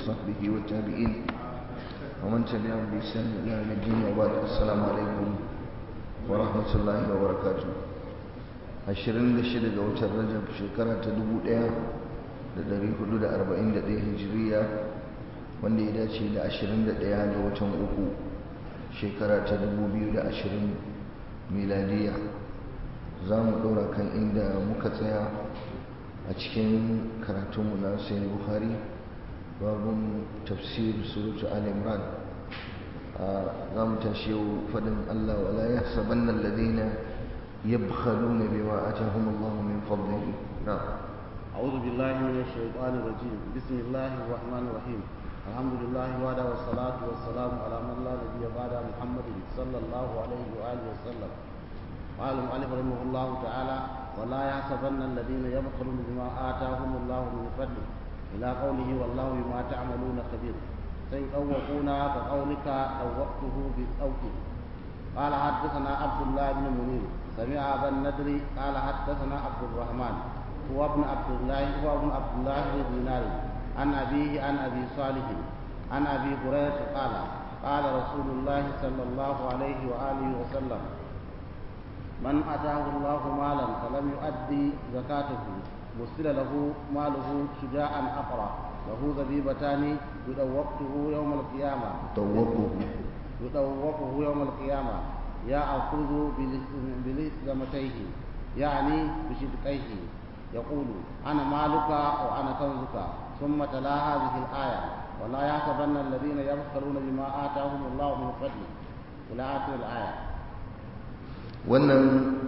وصحبه والتابعين ومن تبعهم بإحسان إلى يوم الدين وبعد السلام عليكم ورحمة الله وبركاته ashirin da shida ga watan rajab shekara ta dubu ɗaya da ɗari hudu da arba'in da ɗaya hijiriya wanda ya dace da ashirin da ɗaya ga watan uku shekara ta dubu biyu da ashirin miladiya za mu ɗora kan inda muka tsaya a cikin karatunmu na sayin buhari babun tafsir suratu al-imran za mu tashi yau faɗin allah wala ya saban nan ladina يبخلون بما آتاهم الله من فضله نعم أعوذ بالله من الشيطان الرجيم بسم الله الرحمن الرحيم الحمد لله وعلى والصلاة والسلام على من لا نبي بعد محمد صلى الله عليه وآله وسلم قال المؤلف رحمه الله تعالى ولا يحسبن الذين يبخلون بما آتاهم الله من فضله إلى قوله والله بما تعملون خبير سيطوقون كقولك طوقته بالأوكي قال حدثنا عبد الله بن منير سمع ابا النضر قال حدثنا عبد الرحمن هو ابن عبد الله هو ابن عبد الله بن دينار عن ابيه عن ابي صالح عن ابي هريره قال قال رسول الله صلى الله عليه واله وسلم من اتاه الله مالا فلم يؤدي زكاته مثل له ماله شجاعا اقرا له زبيبتان يدوقته يوم القيامه طوقه يطوقه يوم القيامة يأخذ بلزمتيه يعني بشدقيه يقول أنا مالك وأنا كنزك ثم تلا هذه الآية ولا يحسبن الذين يبخلون بما آتاهم الله من فضله إلى آخر الآية wannan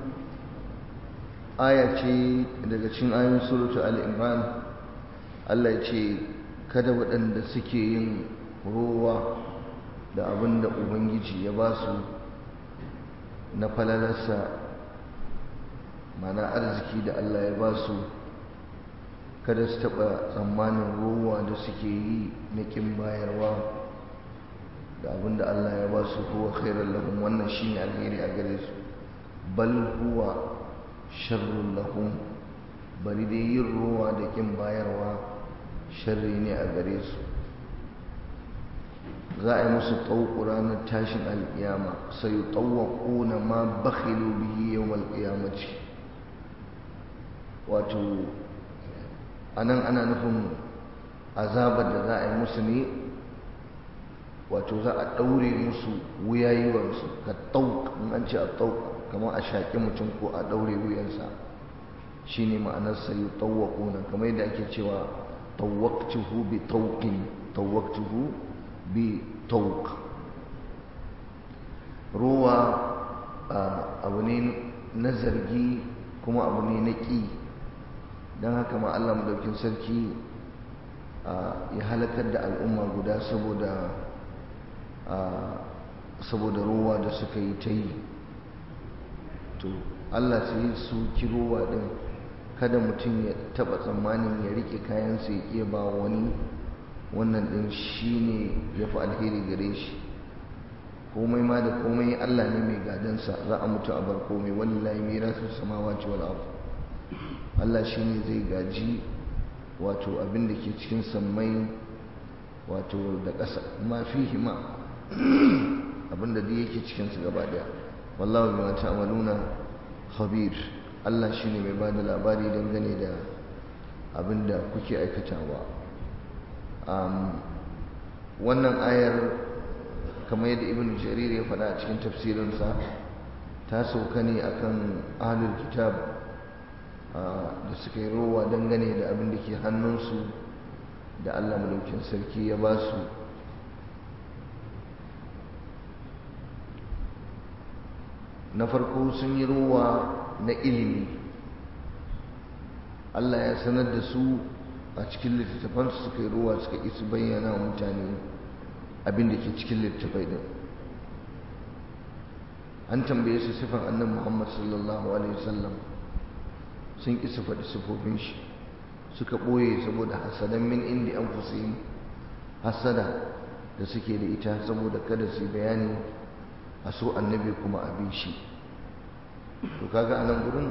aya ce daga cikin ayoyin suratu al-imran Allah ya ce kada waɗanda suke yin rowa da abin da ubangiji ya ba su na falalarsa mana arziki da Allah ya ba su kada su taɓa tsammanin ruwa da suke yi na ƙin bayarwa da abin da Allah ya ba su huwa khairar lahum wannan shi ne alheri a gare su bal huwa sharrun lahum bari dai yin ruwa da ƙin bayarwa sharri ne a gare su za a yi musu tauku ranar tashin alƙiyama sai yi na ma bakhilu bihi yau alƙiyamaci wato a nan ana nufin azabar da za a yi musu ne wato za a ɗaure musu wuyayiwarsu ka tauk in an ce a tauk kamar a shaƙi mutum ko a ɗaure wuyansa shi ne ma'anar sai yi na kamar yadda ake cewa tawaktuhu bi taukin tawaktuhu bi tauk ruwa abu ne na zargi kuma abu ne na ƙi don haka ma Allah madaukin sarki ya halakar da al'umma guda saboda saboda ruwa da suka yi ta yi to Allah sai su ki ruwa din kada mutum ya taba tsammanin ya rike kayansa ya ƙiya ba wani wannan ɗin shi ne ya fi alheri gare shi komai ma da komai Allah ne mai gadansa za a mutu a bar komai wallahi mirasu samawati wal ard Allah shi ne zai gaji wato abin da ke cikin sammai wato da ƙasa ma fihi ma abin da duk yake cikin su gaba daya wallahu bima ta'maluna khabir Allah shi ne mai bada labari dangane da abin da kuke aikatawa wannan ayar kamar yadda ibn jarir ya faɗa a cikin tafsirinsa ta sauka ne akan ahlul kitab da suka yi rowa dangane da abin da ke hannunsu da allah madaukin sarki ya ba su na farko sun yi rowa na ilimi allah ya sanar da su a cikin littattafansu suka yi ruwa suka isu bayyana wa mutane abin da ke cikin littattafai din an tambaye su sifan annan muhammad sallallahu alaihi wasallam sun isa faɗi sifofin shi suka ɓoye saboda hasadan min indi an fusayin hasada da suke da ita saboda kada su bayani a so annabi kuma a bi shi to kaga a nan gurin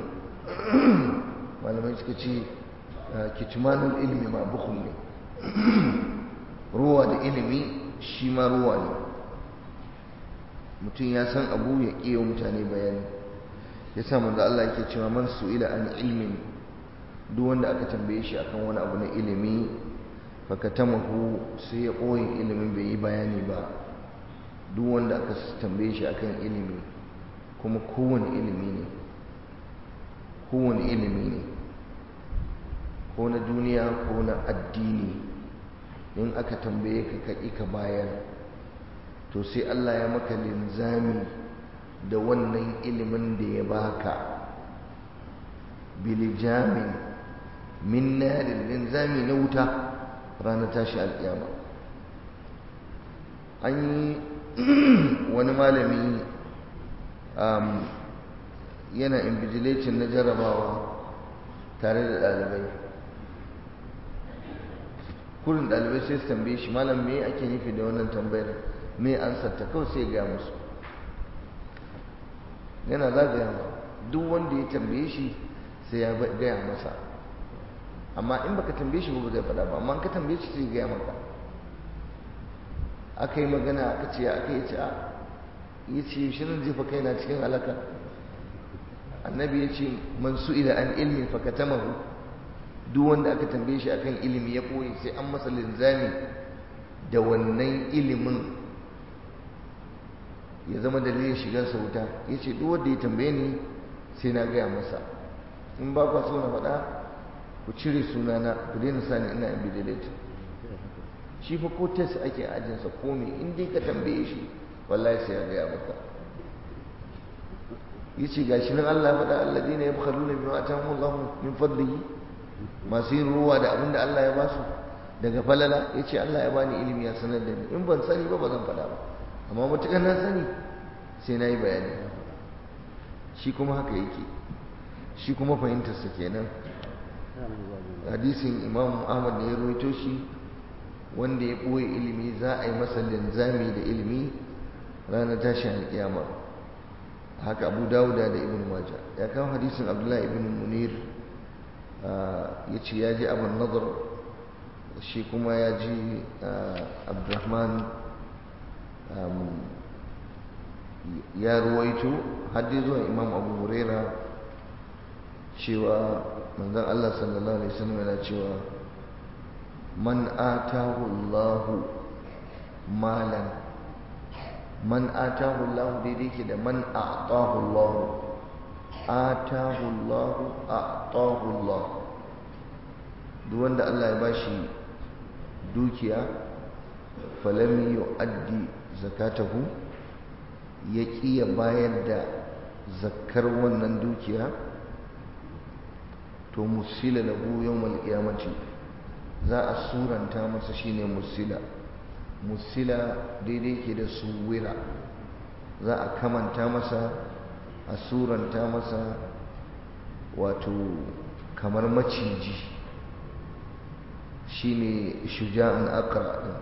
malamai suka ce kitmanul ilmi ma bukhul ne ruwa da ilimi shi ma ruwa ne mutum ya san abu ya ƙiyo mutane bayani ya sa manzo Allah yake cewa man su'ila an ilmin duk wanda aka tambaye shi akan wani abu na ilimi fakatamahu sai ya ɓoye ilimin bai yi bayani ba duk wanda aka tambaye shi akan ilimi kuma kowane ilimi ne kowane ilimi ne ko na duniya ko na addini in aka tambaye ka kaƙi ka bayar to sai Allah ya maka linzami da wannan ilimin da ya baka bilijamin min narin linzami na wuta ranar tashi alƙiyama an yi wani malami yana invigilating na jarabawa tare da ɗalibai kurin ɗalibai sai su tambaye shi malam me ake nufi da wannan tambayar me ansarta kawai sai gaya musu yana zagaya ma duk wanda ya tambaye shi sai ya gaya masa amma in baka tambaye shi ba zai faɗa ba amma ka tambaye shi sai gaya maka aka yi magana aka ce aka yi ce a ya ce shi nan jefa kai na cikin halaka annabi ya ce man su'ila an ilmi fakatamahu duk wanda aka tambaye shi akan ilimi ya koyi sai an masa linzami da wannan ilimin ya zama dalilin shigarsa wuta ya ce duk wanda ya tambaye ni sai na gaya masa in ba kwa so na faɗa ku cire sunana ku daina sani ina invigilator shi fa ko test ake ajinsa ko me in dai ka tambaye shi wallahi sai ya gaya maka yace gashi nan Allah ya faɗa alladina yabkhaluna bima atahum Allah min fadlihi masu yin ruwa da abin da Allah ya ba su daga falala yace Allah ya bani ilimi ya sanar da ni in ban sani ba ba zan faɗa ba amma matuƙar na sani sai na yi bayani shi kuma haka yake shi kuma fahimtarsa kenan hadisin imam ahmad ne ya rawaito shi wanda ya ɓoye ilimi za a yi masa linzami da ilimi ranar tashin alƙiyama haka abu dawuda da ibn maja ya kawo hadisin abdullahi ibn munir ya ce ya ji abin nazar shi kuma ya ji abdurrahman ya ruwaito haddi zuwa imam abu huraira cewa manzon Allah sallallahu alaihi wasallam yana cewa man atahu Allahu malan man atahu Allahu daidai ke da man a'tahu Allahu atahu Allahu a'tahu Allah duk wanda Allah ya bashi dukiya falam yu'addi zakatahu ya ƙi ya bayar da zakkar wannan dukiya to musila lahu yawmal qiyamati za a suranta masa shine musila musila daidai ke da suwira za a kamanta masa a suranta masa wato kamar maciji shine shuja'an aqra din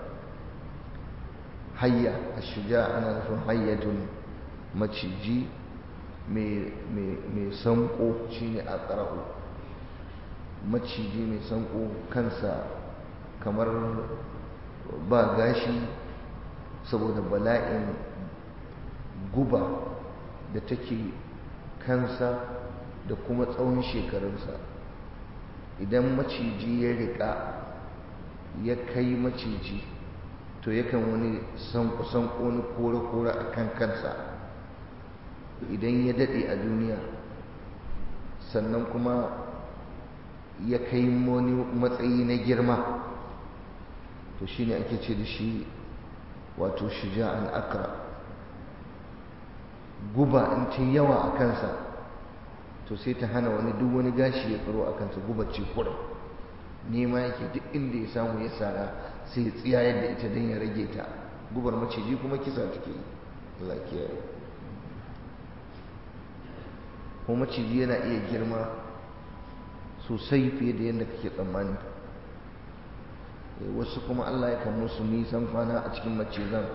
hayya ashuja ana nufin hayyatun maciji mai sanko shine aqra'u maciji mai sanko kansa kamar ba gashi saboda bala'in guba da take kansa da kuma tsawon shekarunsa idan maciji ya riƙa ya kai maciji to yakan wani sanko-sanko wani kore-kore a kan kansa idan ya daɗe a duniya sannan kuma ya kai wani matsayi na girma to shine ake ce da shi wato shuja'an akra guba in ta yawa a kansa to sai ta hana wani duk wani gashi ya tsaro a kansa guba ce kurum nema yake duk inda ya samu ya sara sai ya tsiya yadda ita don ya rage ta gubar maciji kuma kisa take yi Allah kiyaye ko maciji yana iya girma sosai fiye da yadda kake tsammani wasu kuma Allah ya kan musu nisan kwana a cikin macizan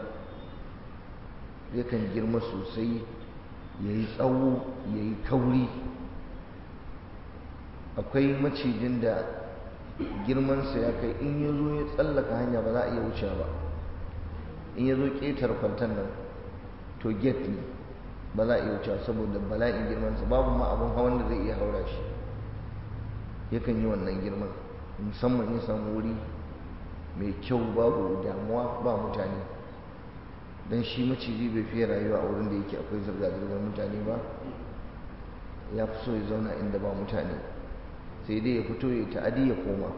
yakan girma sosai ya yi tsawo ya yi kauri akwai macijin da girmansa ya kai in ya zo ya tsallaka hanya ba za a iya wuce ba in ya zo ƙetar kwantan nan to gate ne ba za a iya wuce saboda bala'in girmansa babu ma abin hawan da zai iya haura shi yakan yi wannan girman musamman ya samu wuri mai kyau babu damuwa ba mutane don shi maciji bai fiye rayuwa a wurin da yake akwai zirga-zirgar mutane ba ya fi so ya zauna inda ba mutane sai dai ya fito ya ta'adi ya koma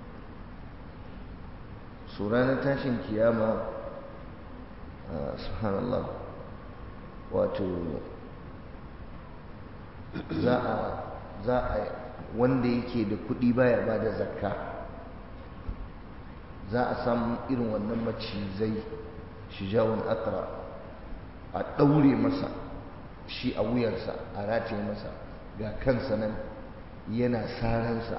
su ranar tashin kiyama subhanallah wato za a za a wanda yake da kuɗi baya ba da zakka za a samu irin wannan macizai shijawun akra a ɗaure masa shi a wuyarsa a rataye masa ga kansa nan yana saransa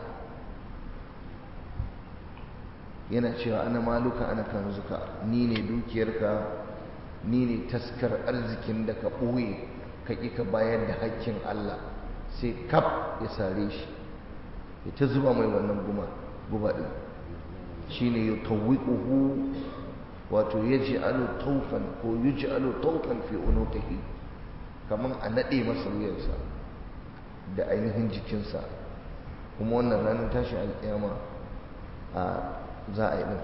yana cewa ana maluka ana kanzuka ni ne dukiyarka ni ne taskar arzikin da ka ɓoye ka ƙi ka bayar da hakkin Allah sai kaf ya sare shi ya ta zuba mai wannan guma guba ɗin shi ne ya tawwiƙuhu wato ya ji alo taufan ko yi ji alo taufan fi unuqihi kamar a naɗe masa wuyarsa da ainihin jikinsa kuma wannan ranar tashi alƙiyama a za a yi ɗin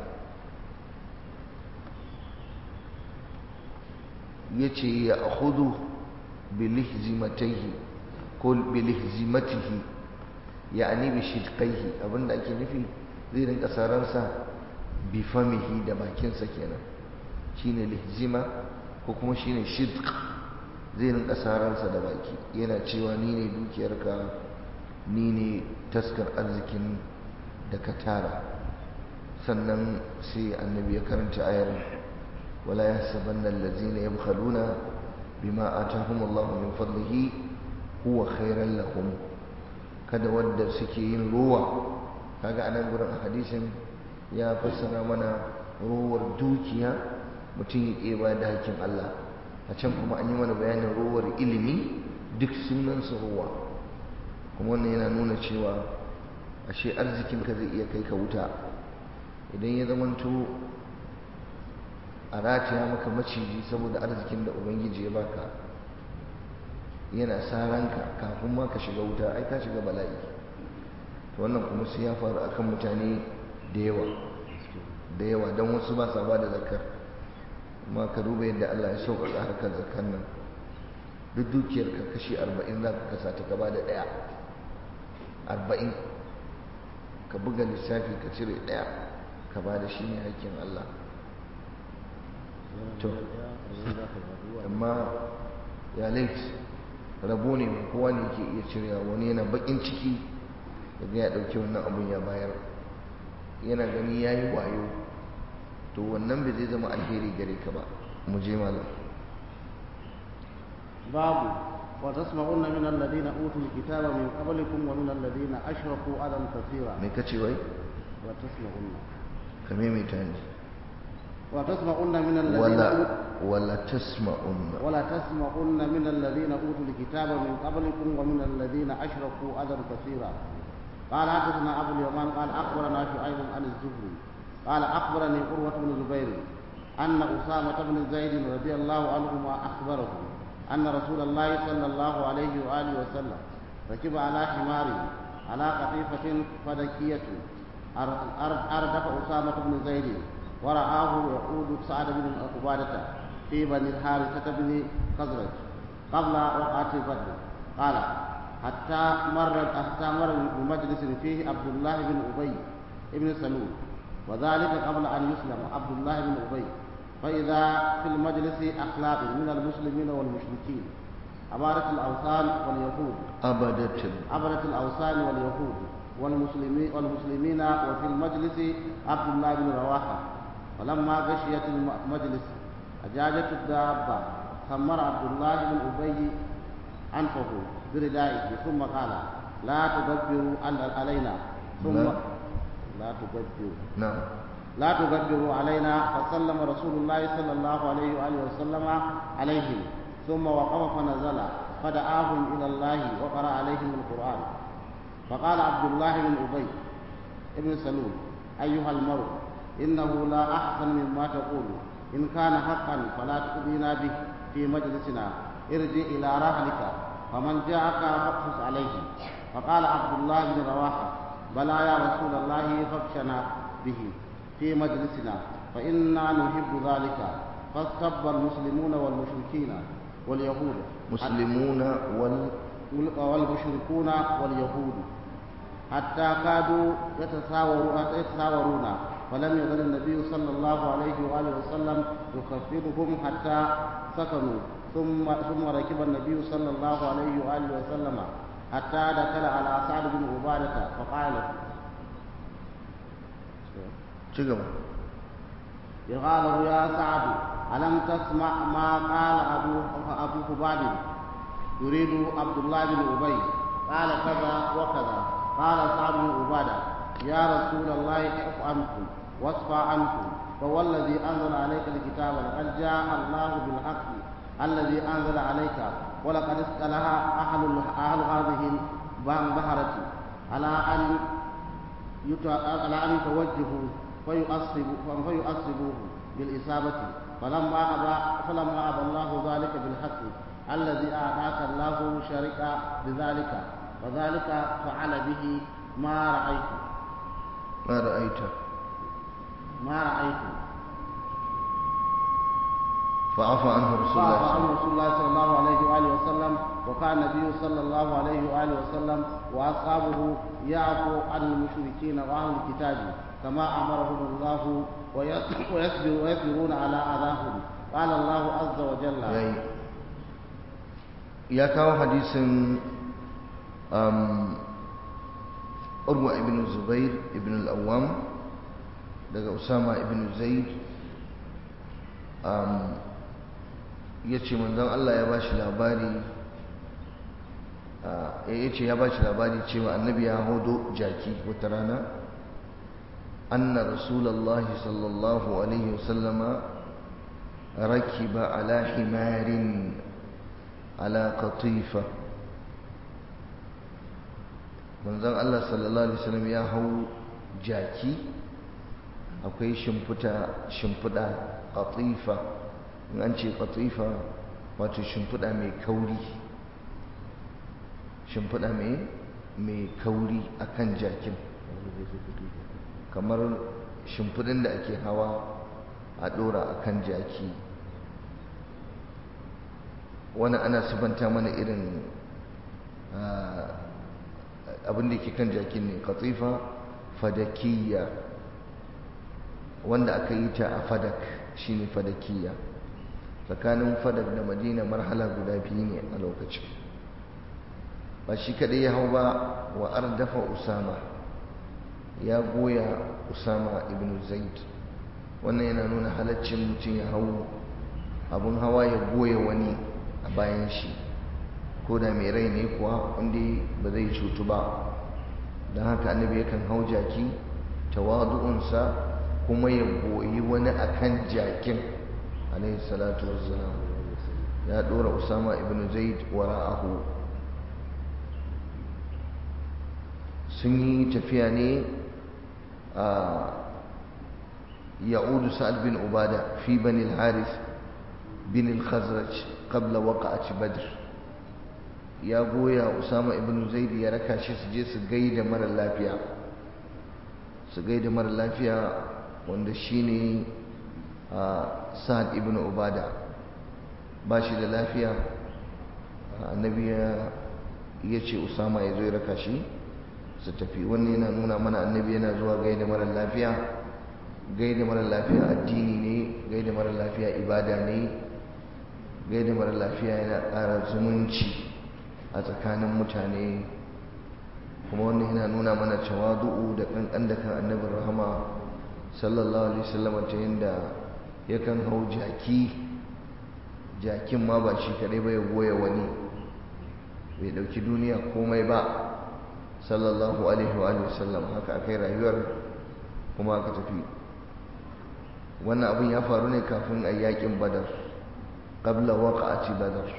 ya ce ya hudu bilihzimataihi ko bilihzimatihi ya ani bi shidqaihi abinda ake nufi zai rinka saransa bi famihi da bakinsa kenan shine lihzima ko kuma shine shidq zai rinka saransa da baki yana cewa ni ne dukiyarka ni ne taskar arzikin da ka tara sannan sai annabi ya karanta ayar wala yahsabanna allazina yabkhaluna bima atahum Allahu min fadlihi huwa khairan lahum kada wanda suke yin ruwa kaga anan gurin a hadisin ya fassara mana ruwar dukiya mutum ya ƙeba da hakkin Allah a can kuma an yi mana bayanin ruwar ilimi duk sunansa ruwa kuma wannan yana nuna cewa ashe arzikinka zai iya kai ka wuta idan ya zamanto a rataya maka maciji saboda arzikin da ubangiji ya baka yana sa ranka kafin ma ka shiga wuta ai ka shiga bala'i to wannan kuma sai ya faru akan mutane da yawa da yawa don wasu ba sa ba da zakar amma ka duba yadda Allah ya sauƙaƙa harkar zakar nan duk dukiyar ka kashi arba'in za ka kasa ta gaba da ɗaya arba'in ka buga lissafi ka cire ɗaya ka ba da shi ne hakkin Allah to amma ya lait rabo ne mai kowa ne ke iya cirewa wani yana bakin ciki daga ya ɗauki wannan abun ya bayar yana gani ya yi wayo to wannan bai zai zama alheri gare ka ba mu je malam babu wa tasma'unna min alladhina utul kitaba min qablikum wa min alladhina ashraku adam kathira me kace wai wa tasma'unna kame mai tani وتسمعن من الذين ولا أوتوا- ولا تسمعن ولا تسمعن من الذين اوتوا الكتاب من قبلكم ومن الذين اشركوا اذى كثيرا قال حدثنا ابو اليمان قال اخبرنا شعيب عن الزهري قال اخبرني قروه بن زبير ان اسامه بن زيد رضي الله عنهما اخبره ان رسول الله صلى الله عليه واله وسلم ركب على حمار على قطيفه فدكيه أر- أر- اردف اسامه بن زيد ورآه يقود سعد بن عبادة في بني الحارثة بن خزرج قبل وقعة بدر قال حتى مر حتى مر بمجلس فيه عبد الله بن أبي بن سلول وذلك قبل أن يسلم عبد الله بن أبي فإذا في المجلس أخلاق من المسلمين والمشركين عبارة الأوثان واليهود أبدت عبرة الأوثان واليهود والمسلمين والمسلمين وفي المجلس عبد الله بن رواحة ولما غشيت المجلس أجاجت الدابة ثمر عبد الله بن أبي أنفه بردائه ثم قال لا تدبروا على- علينا ثم لا. لا تدبروا نعم لا تكبروا علينا فسلم رسول الله صلى الله عليه وآله وسلم عليهم ثم وقف فنزل فدعاهم إلى الله وقرأ عليهم القرآن فقال عبد الله بن أبي ابن سلول أيها المرء إنه لا أحسن مما تقول إن كان حقا فلا تؤذينا به في مجلسنا ارجع إلى رحلك فمن جاءك فاقصص عليه فقال عبد الله بن رواحة بلى يا رسول الله فاكشنا به في مجلسنا فإنا نحب ذلك فاستب المسلمون والمشركين واليهود مسلمون وال والمشركون واليهود حتى كادوا يتساورون يتساورون فلم يزل النبي صلى الله عليه واله وسلم يخفضهم حتى سكنوا ثم ثم ركب النبي صلى الله عليه واله وسلم حتى دخل على سعد بن عباده فقال cigaba قال له يا سعد ألم تسمع ما قال أبو أبو خباب يريد عبد الله بن أبي قال كذا وكذا قال سعد بن عبادة يا رسول الله اعف عنكم واصفى عنكم فوالذي أنزل عليك الكتاب لقد جاء الله بالحق الذي أنزل عليك ولقد استلها أهل أهل هذه البهرة على أن على أن يتوجهوا فيؤصبوا فيؤصبوه بالإصابة فلما أبى فلما أبى الله ذلك بالحق الذي أعطاك الله شرك بذلك وذلك فعل به ما رأيت ما رأيت ما رأيت فعفى عنه رسول الله فعفى صلى عنه رسول الله صلى الله عليه وآله وسلم وكان النبي صلى الله عليه وآله وسلم وأصحابه يعفو عن المشركين وأهل الكتاب كما أمرهم الله ويصبر ويصبرون على أذاهم قال الله عز وجل yayi ya kawo hadisin um, urwa ibn zubair ibn al-awwam daga usama ibn zaid um, ya ce manzon Allah ya bashi labari ya ce ya bashi labari cewa annabi ya hodo jaki wata rana anna rasulallahi sallallahu alaihi wasallama rakiba ala himarin ala qatifa manzon Allah sallallahu alaihi wasallam ya hau jaki akwai shimfuta shimfuda qatifa in an ce qatifa wato shimfuda mai kauri shimfuda mai mai kauri akan jakin kamar shimfudin da ake hawa a dora akan jaki wani ana subanta mana irin abin da ke kan jakin ne katifa fadakiyya wanda aka yi ta a fadak shine fadakiyya tsakanin fadak da madina marhala guda biyu ne a lokacin ba shi kadai ya hau ba wa ardafa usama ya goya usama ibn zaid wannan yana nuna halaccin mutum ya hau abin hawa ya goya wani a bayan shi ko da mai rai ne kuwa wanda ba zai cutu ba don haka annabi yakan hau jaki tawadu'unsa kuma ya goyi wani akan jakin alaihi salatu wassalam ya dora usama ibn zaid wara'ahu sun yi tafiya ne a ya'udu sa'ad bin ubada fi bani al-haris bin al-khazraj qabla waqa'ati badr ya goya usama ibn zaid ya raka shi su je su gaida mara lafiya su gaida mara lafiya wanda shine sa'ad ibn ubada ba shi da lafiya annabi ya ce usama ya zo ya raka shi su tafi wannan yana nuna mana annabi yana zuwa gaida mara lafiya gaida mara lafiya addini ne gaida mara lafiya ibada ne gaida mara lafiya yana ƙara zumunci a tsakanin mutane kuma wannan yana nuna mana tawadu'u da kankan da kan annabin rahama sallallahu alaihi wasallam ta yanda yakan hau jaki jakin ma ba shi kadai ba ya goya wani bai dauki duniya komai ba sallallahu alaihi wa sallam haka akai rayuwar kuma aka tafi wannan abin ya faru ne kafin a yakin badar qabla waqa'ati badar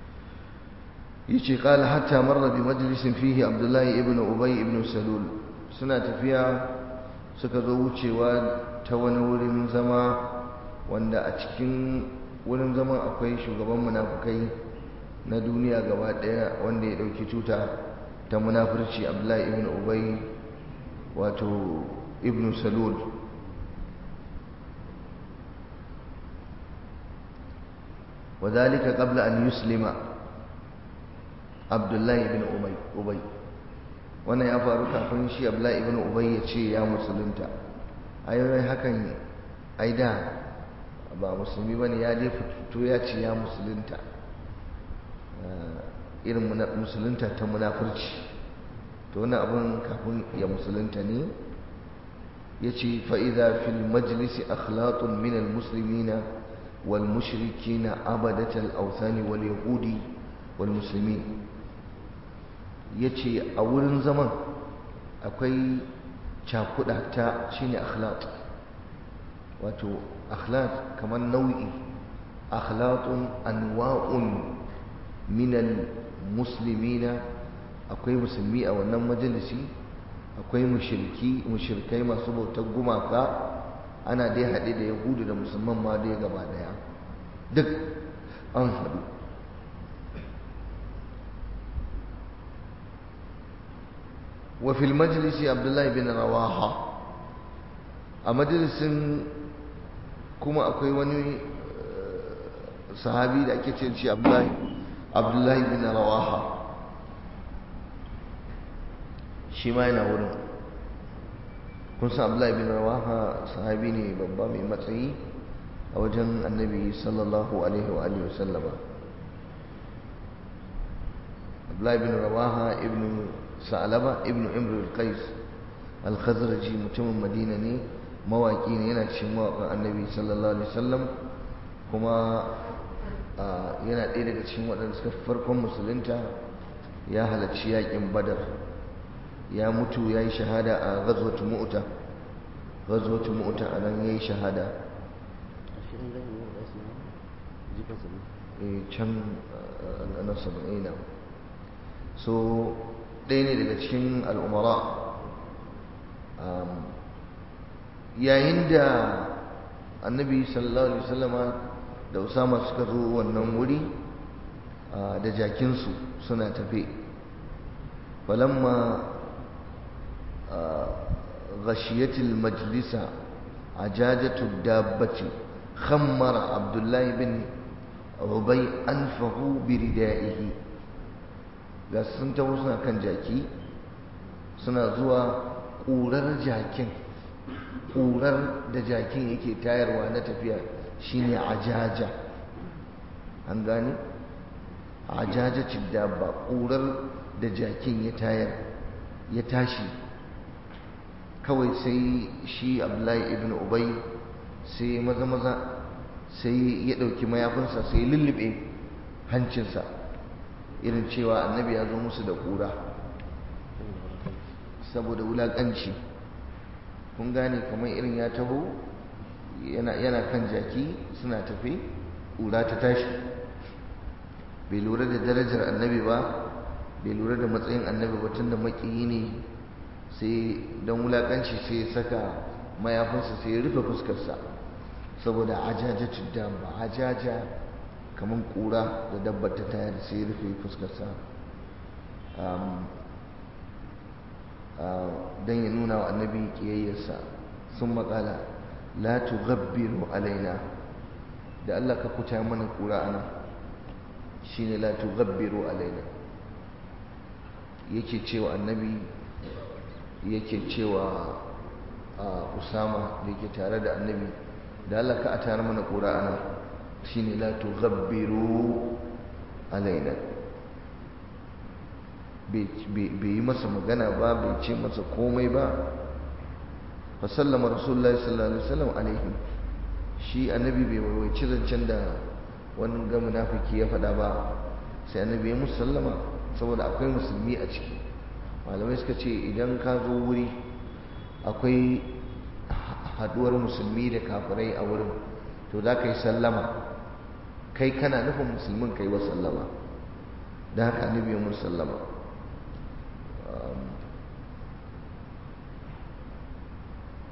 yace qala hatta marra bi majlisin fihi abdullah ibn ubay ibn salul suna tafiya suka zo wucewa ta wani wurin zama wanda a cikin wurin zaman akwai shugaban munafukai na duniya gaba daya wanda ya dauki tuta ta munafurci abdullahi ibn ubay wato ibn salul وذلك قبل أن يسلم عبد الله بن أبي wannan ya faru kafin shi Abdullahi ibn Ubay ya ce ya musulunta ayoyin hakan aida ba musulmi bane ya dai fito ya ce ya musulunta irin musulunta ta munafurci to wannan abun kafin ya musulunta ne yace fa idza fil majlisi akhlatun min al muslimina wal mushrikina abadat al awthani wal yahudi wal muslimin ya ce a wurin zaman akwai cakuɗa ta shine akhlaq wato akhlaq kamar nau'i akhlaqun anwa'un minal muslimina akwai musulmi a wannan majalisi akwai mushriki mushrikai masu bautar gumaka ana dai haɗe da yahudu da musulman ma dai gaba ɗaya duk an haɗu وفي المجلس عبد الله بن رواحة a majalisin kuma akwai wani sahabi da ake ce shi abdullahi bin rawaha shi ma yana wurin kun san abdullahi bin rawaha sahabi ne babba mai matsayi a wajen annabi sallallahu alaihi wa alihi wasallama abdullahi bin rawaha ibn sa'alaba ibn imr al-qais al-khazraji mutumin madina ne mawaki ne yana cikin mawakan annabi sallallahu alaihi wasallam kuma yana ɗaya daga cikin waɗanda suka farkon musulunta ya halarci yaƙin badar ya mutu ya yi shahada a ghazwatu mu'ta ghazwatu mu'ta a nan ya yi shahada can na saba'ina so ɗaya ne daga cikin al'umara yayin da annabi sallallahu alaihi wasallama da usama suka zo wannan wuri da jakinsu suna tafe falamma ghashiyatil majlisa ajajatu dabbati khammara abdullahi bin rubai anfahu biridaihi ga sun taho suna kan jaki suna zuwa ƙurar jakin ƙurar da jakin yake tayarwa na tafiya shine ajaja an gane ajaja dabba ƙurar da jakin ya tayar ya tashi kawai sai shi abdullahi ibn ubay sai maza maza sai ya ɗauki mayafinsa sai lullube hancinsa irin cewa annabi ya zo musu da ƙura saboda wulaƙanci kun gane kamar irin ya taho yana kan jaki suna tafi ƙura ta tashi bai lura da darajar annabi ba bai lura da matsayin annabi ba tun da maƙiyi ne sai don wulaƙanci sai ya saka mayafinsa sai ya rufe fuskarsa saboda ajaja tudda ba ajaja kamar ƙura da dabbar ta tayar sai ya rufe fuskarsa don ya nuna wa annabi ƙiyayyarsa sun makala la tughabbiru alaina da Allah ka kuta mana ƙura ana shine la tughabbiru alaina yake cewa annabi yake cewa usama da yake tare da annabi da Allah ka a tare mana ƙura ana shine la tughabbiru alaina bai yi masa magana ba bai ce masa komai ba fa sallama rasulullahi sallallahu alaihi wasallam alaihim shi annabi bai waiwaici zancen da wani ga munafiki ya faɗa ba sai annabi ya musu sallama saboda akwai musulmi a ciki malamai suka ce idan ka zo wuri akwai haduwar musulmi da kafirai a wurin to za ka yi sallama kai kana nufin musulmin ka yi wa sallama da haka annabi ya musu sallama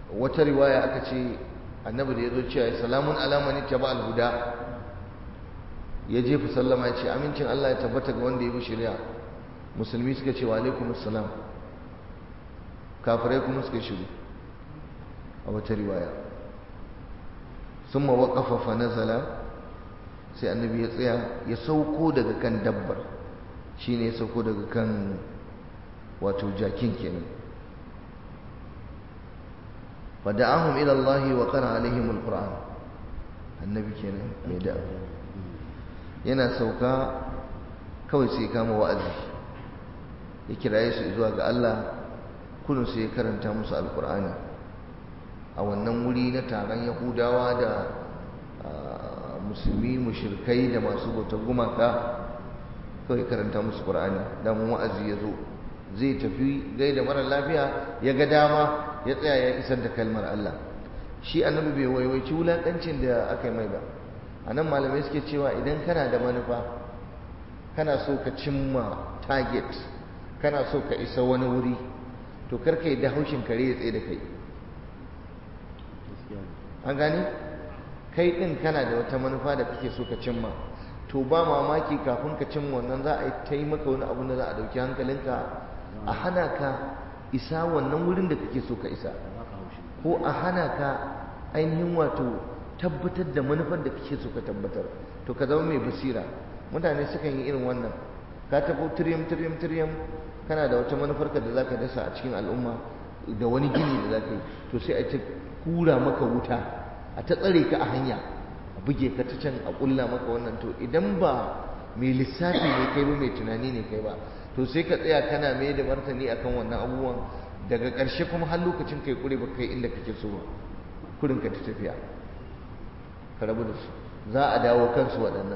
wata riwaya aka ce annabi da ya zo cewa salamun alamani ta ba alhuda ya jefa sallama ya ce amincin Allah ya tabbata ga wanda ya bi shari'a musulmi suka ce wa alaikum assalam kafirai kuma suka shiru a wata riwaya sun mawaƙafa fa nazala sai annabi ya tsaya ya sauko daga kan dabbar shine ya sauko daga kan wato jakin kenan fada'ahum ila Allah wa qara alaihim alquran annabi kenan mai da yana sauka kawai sai kama wa'azi ya kiraye su zuwa ga Allah kullum sai ya karanta musu alqur'ani a wannan wuri na taron yahudawa da musulmi mushrikai da masu bautar gumaka kawai karanta musu qur'ani dan wa'azi ya zo zai tafi gaida mara lafiya ya ga dama ya tsaya ya isar da kalmar Allah shi annabi bai waiwaici wulakancin da aka yi mai ba a nan malamai suke cewa idan kana da manufa kana so ka cimma target kana so ka isa wani wuri to karka yi da haushin kare ya tsaye da kai an gani kai din kana da wata manufa da kake so ka cimma to ba mamaki kafin ka cimma wannan za a yi ta yi maka wani abu da za a dauki hankalinka a hana ka isa wannan wurin da kake so ka isa ko a hana ka ainihin wato tabbatar da manufar da kake so ka tabbatar to ka zama mai basira mutane sukan yi irin wannan ka tafi tiryam tiryam tiryam kana da wata manufarka da zaka dasa a cikin al'umma da wani gini da zaka yi to sai a ta kura maka wuta a ta tsare ka a hanya a buge ka ta can a kulla maka wannan to idan ba mai lissafi ne kai ba mai tunani ne kai ba to sai ka tsaya kana mai da martani akan wannan abubuwan daga ƙarshe kuma har lokacin kai kure ba kai inda kake so ba kurin ka ta tafiya ka rabu da su za a dawo kansu waɗannan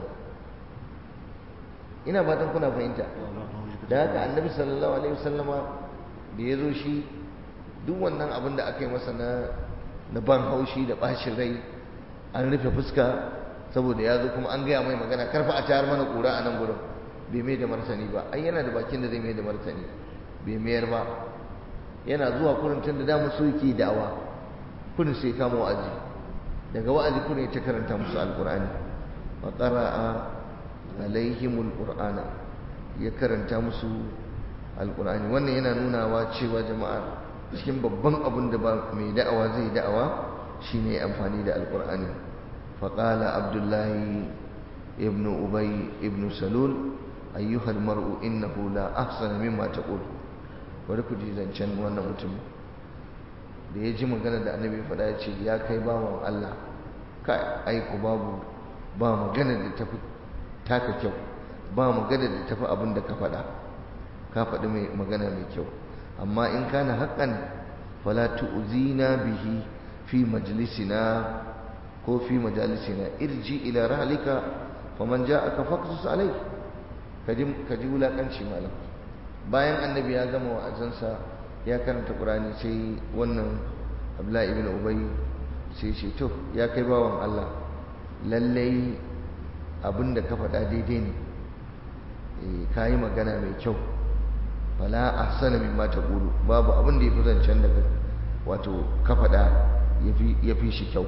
ina fatan kuna fahimta da haka annabi sallallahu alaihi wasallama da ya zo shi duk wannan abin da aka yi masa na na ban haushi da ɓacin rai an rufe fuska saboda ya zo kuma an gaya mai magana karfa a tayar mana ƙura a nan gurin bai mai da martani ba ai yana da bakin da zai mai da martani bai mayar ba yana zuwa kurin tun da damu so yake da'awa kurin sai kama wa'azi daga wa'azi kurin ta karanta musu alqur'ani wa qara'a alaihimul qur'ana ya karanta musu alqur'ani wannan yana nunawa cewa jama'a cikin babban abin da ba mai da'awa zai da'awa shine amfani da alqur'ani faqala abdullahi ibnu ubay ibnu salul ayyuha almar'u innahu la ahsana mimma taqul bari ku ji zancen wannan mutum da ya ji magana da annabi faɗa ya ce ya kai bawan Allah kai aiku babu ba magana da tafi taka kyau ba magana da tafi abin da ka faɗa ka faɗi mai magana mai kyau amma in kana haƙƙan fala tu'zina bihi fi majlisina ko fi majalisina irji ila rahlika faman ja'aka faqsus alai kaji kaji wulakanci malam bayan annabi ya gama wa'azansa ya karanta qur'ani sai wannan abdullahi ibn ubay sai ce to ya kai bawan Allah lallai abinda ka faɗa daidai ne eh kai magana mai kyau fala ahsana mimma taqulu babu abin da yafi zancen daga wato ka faɗa yafi yafi shi kyau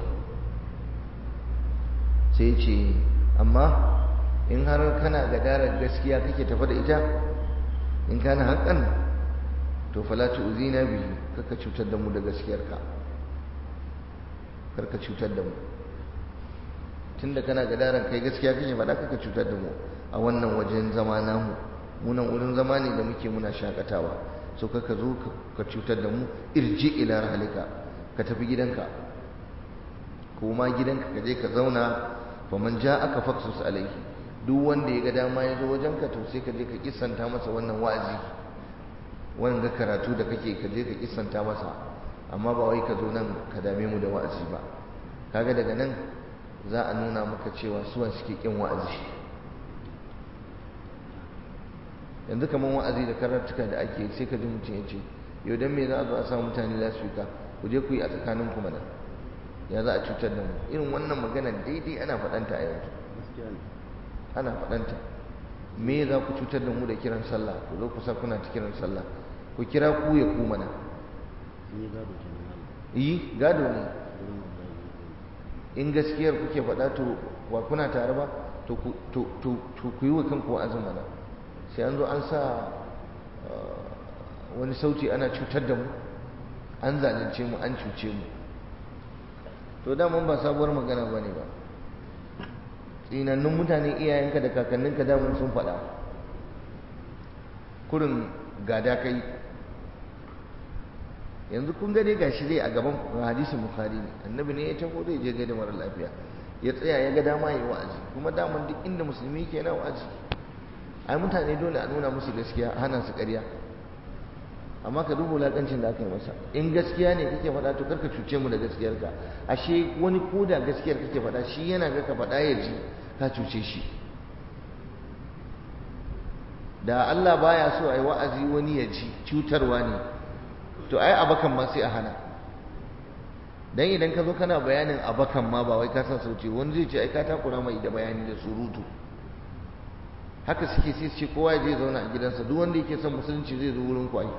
sai ce amma in har kana gadarar gaskiya kake tafa da ita in kana haƙan to fala tu'zina bihi kaka cutar da mu da gaskiyarka karka cutar da mu tunda kana gadarar kai gaskiya kake faɗa kaka cutar da mu a wannan wajen zama namu munan wurin zama ne da muke muna shakatawa so kaka zo ka cutar da mu irji ila rahalika ka tafi gidanka kuma gidanka ka je ka zauna faman ja aka faksus alaihi duk wanda ya ga dama ya zo wajenka to sai ka je ka kissanta masa wannan wa'azi wannan karatu da kake ka je ka kissanta masa amma ba wai ka zo nan ka dame mu da wa'azi ba kaga daga nan za a nuna maka cewa suwan suke kin wa'azi yanzu kamar wa'azi da karatuka da ake sai ka ji mutum ya ce yau dan me za a zo a sa mutane lasfika ku je ku yi a tsakanin ku mana ya za a cutar da mu irin wannan magana daidai ana faɗanta a yanzu ana faɗanta me za ku cutar da mu da kiran sallah ku zo ku sa kuna ta kiran sallah ku kira ku ya ku mana yi gado ne in gaskiyar kuke faɗa to wa kuna tare ba to ku yi wa kanku wa'azin mana sai an zo an sa wani sauti ana cutar da mu an zalunce mu an cuce mu to daman ba sabuwar magana ba ne ba tsinannun mutane iyayenka da kakanninka daman sun faɗa kurin gada kai yanzu kun gane gashi dai a gaban hadisin bukhari ne annabi ne ya taho zai je gaida mara lafiya ya tsaya ya ga dama yi wa'azi kuma daman duk inda musulmi ke na wa'azi ai mutane dole a nuna musu gaskiya hana su ƙarya amma ka duba wulaƙancin da aka yi masa in gaskiya ne kake faɗa to karka cuce mu da gaskiyarka ashe wani ko da gaskiyar kake faɗa shi yana ga ka faɗa ya ji ka cuce shi da Allah baya so ai wa'azi wani ya ji cutarwa ne to ai abakan ma sai a hana dan idan ka zo kana bayanin abakan ma ba wai ka san sauti wani zai ce ai ka takura mai da bayani da surutu haka suke sai su ce kowa ya je zauna a gidansa duk wanda yake son musulunci zai zo wurin kwai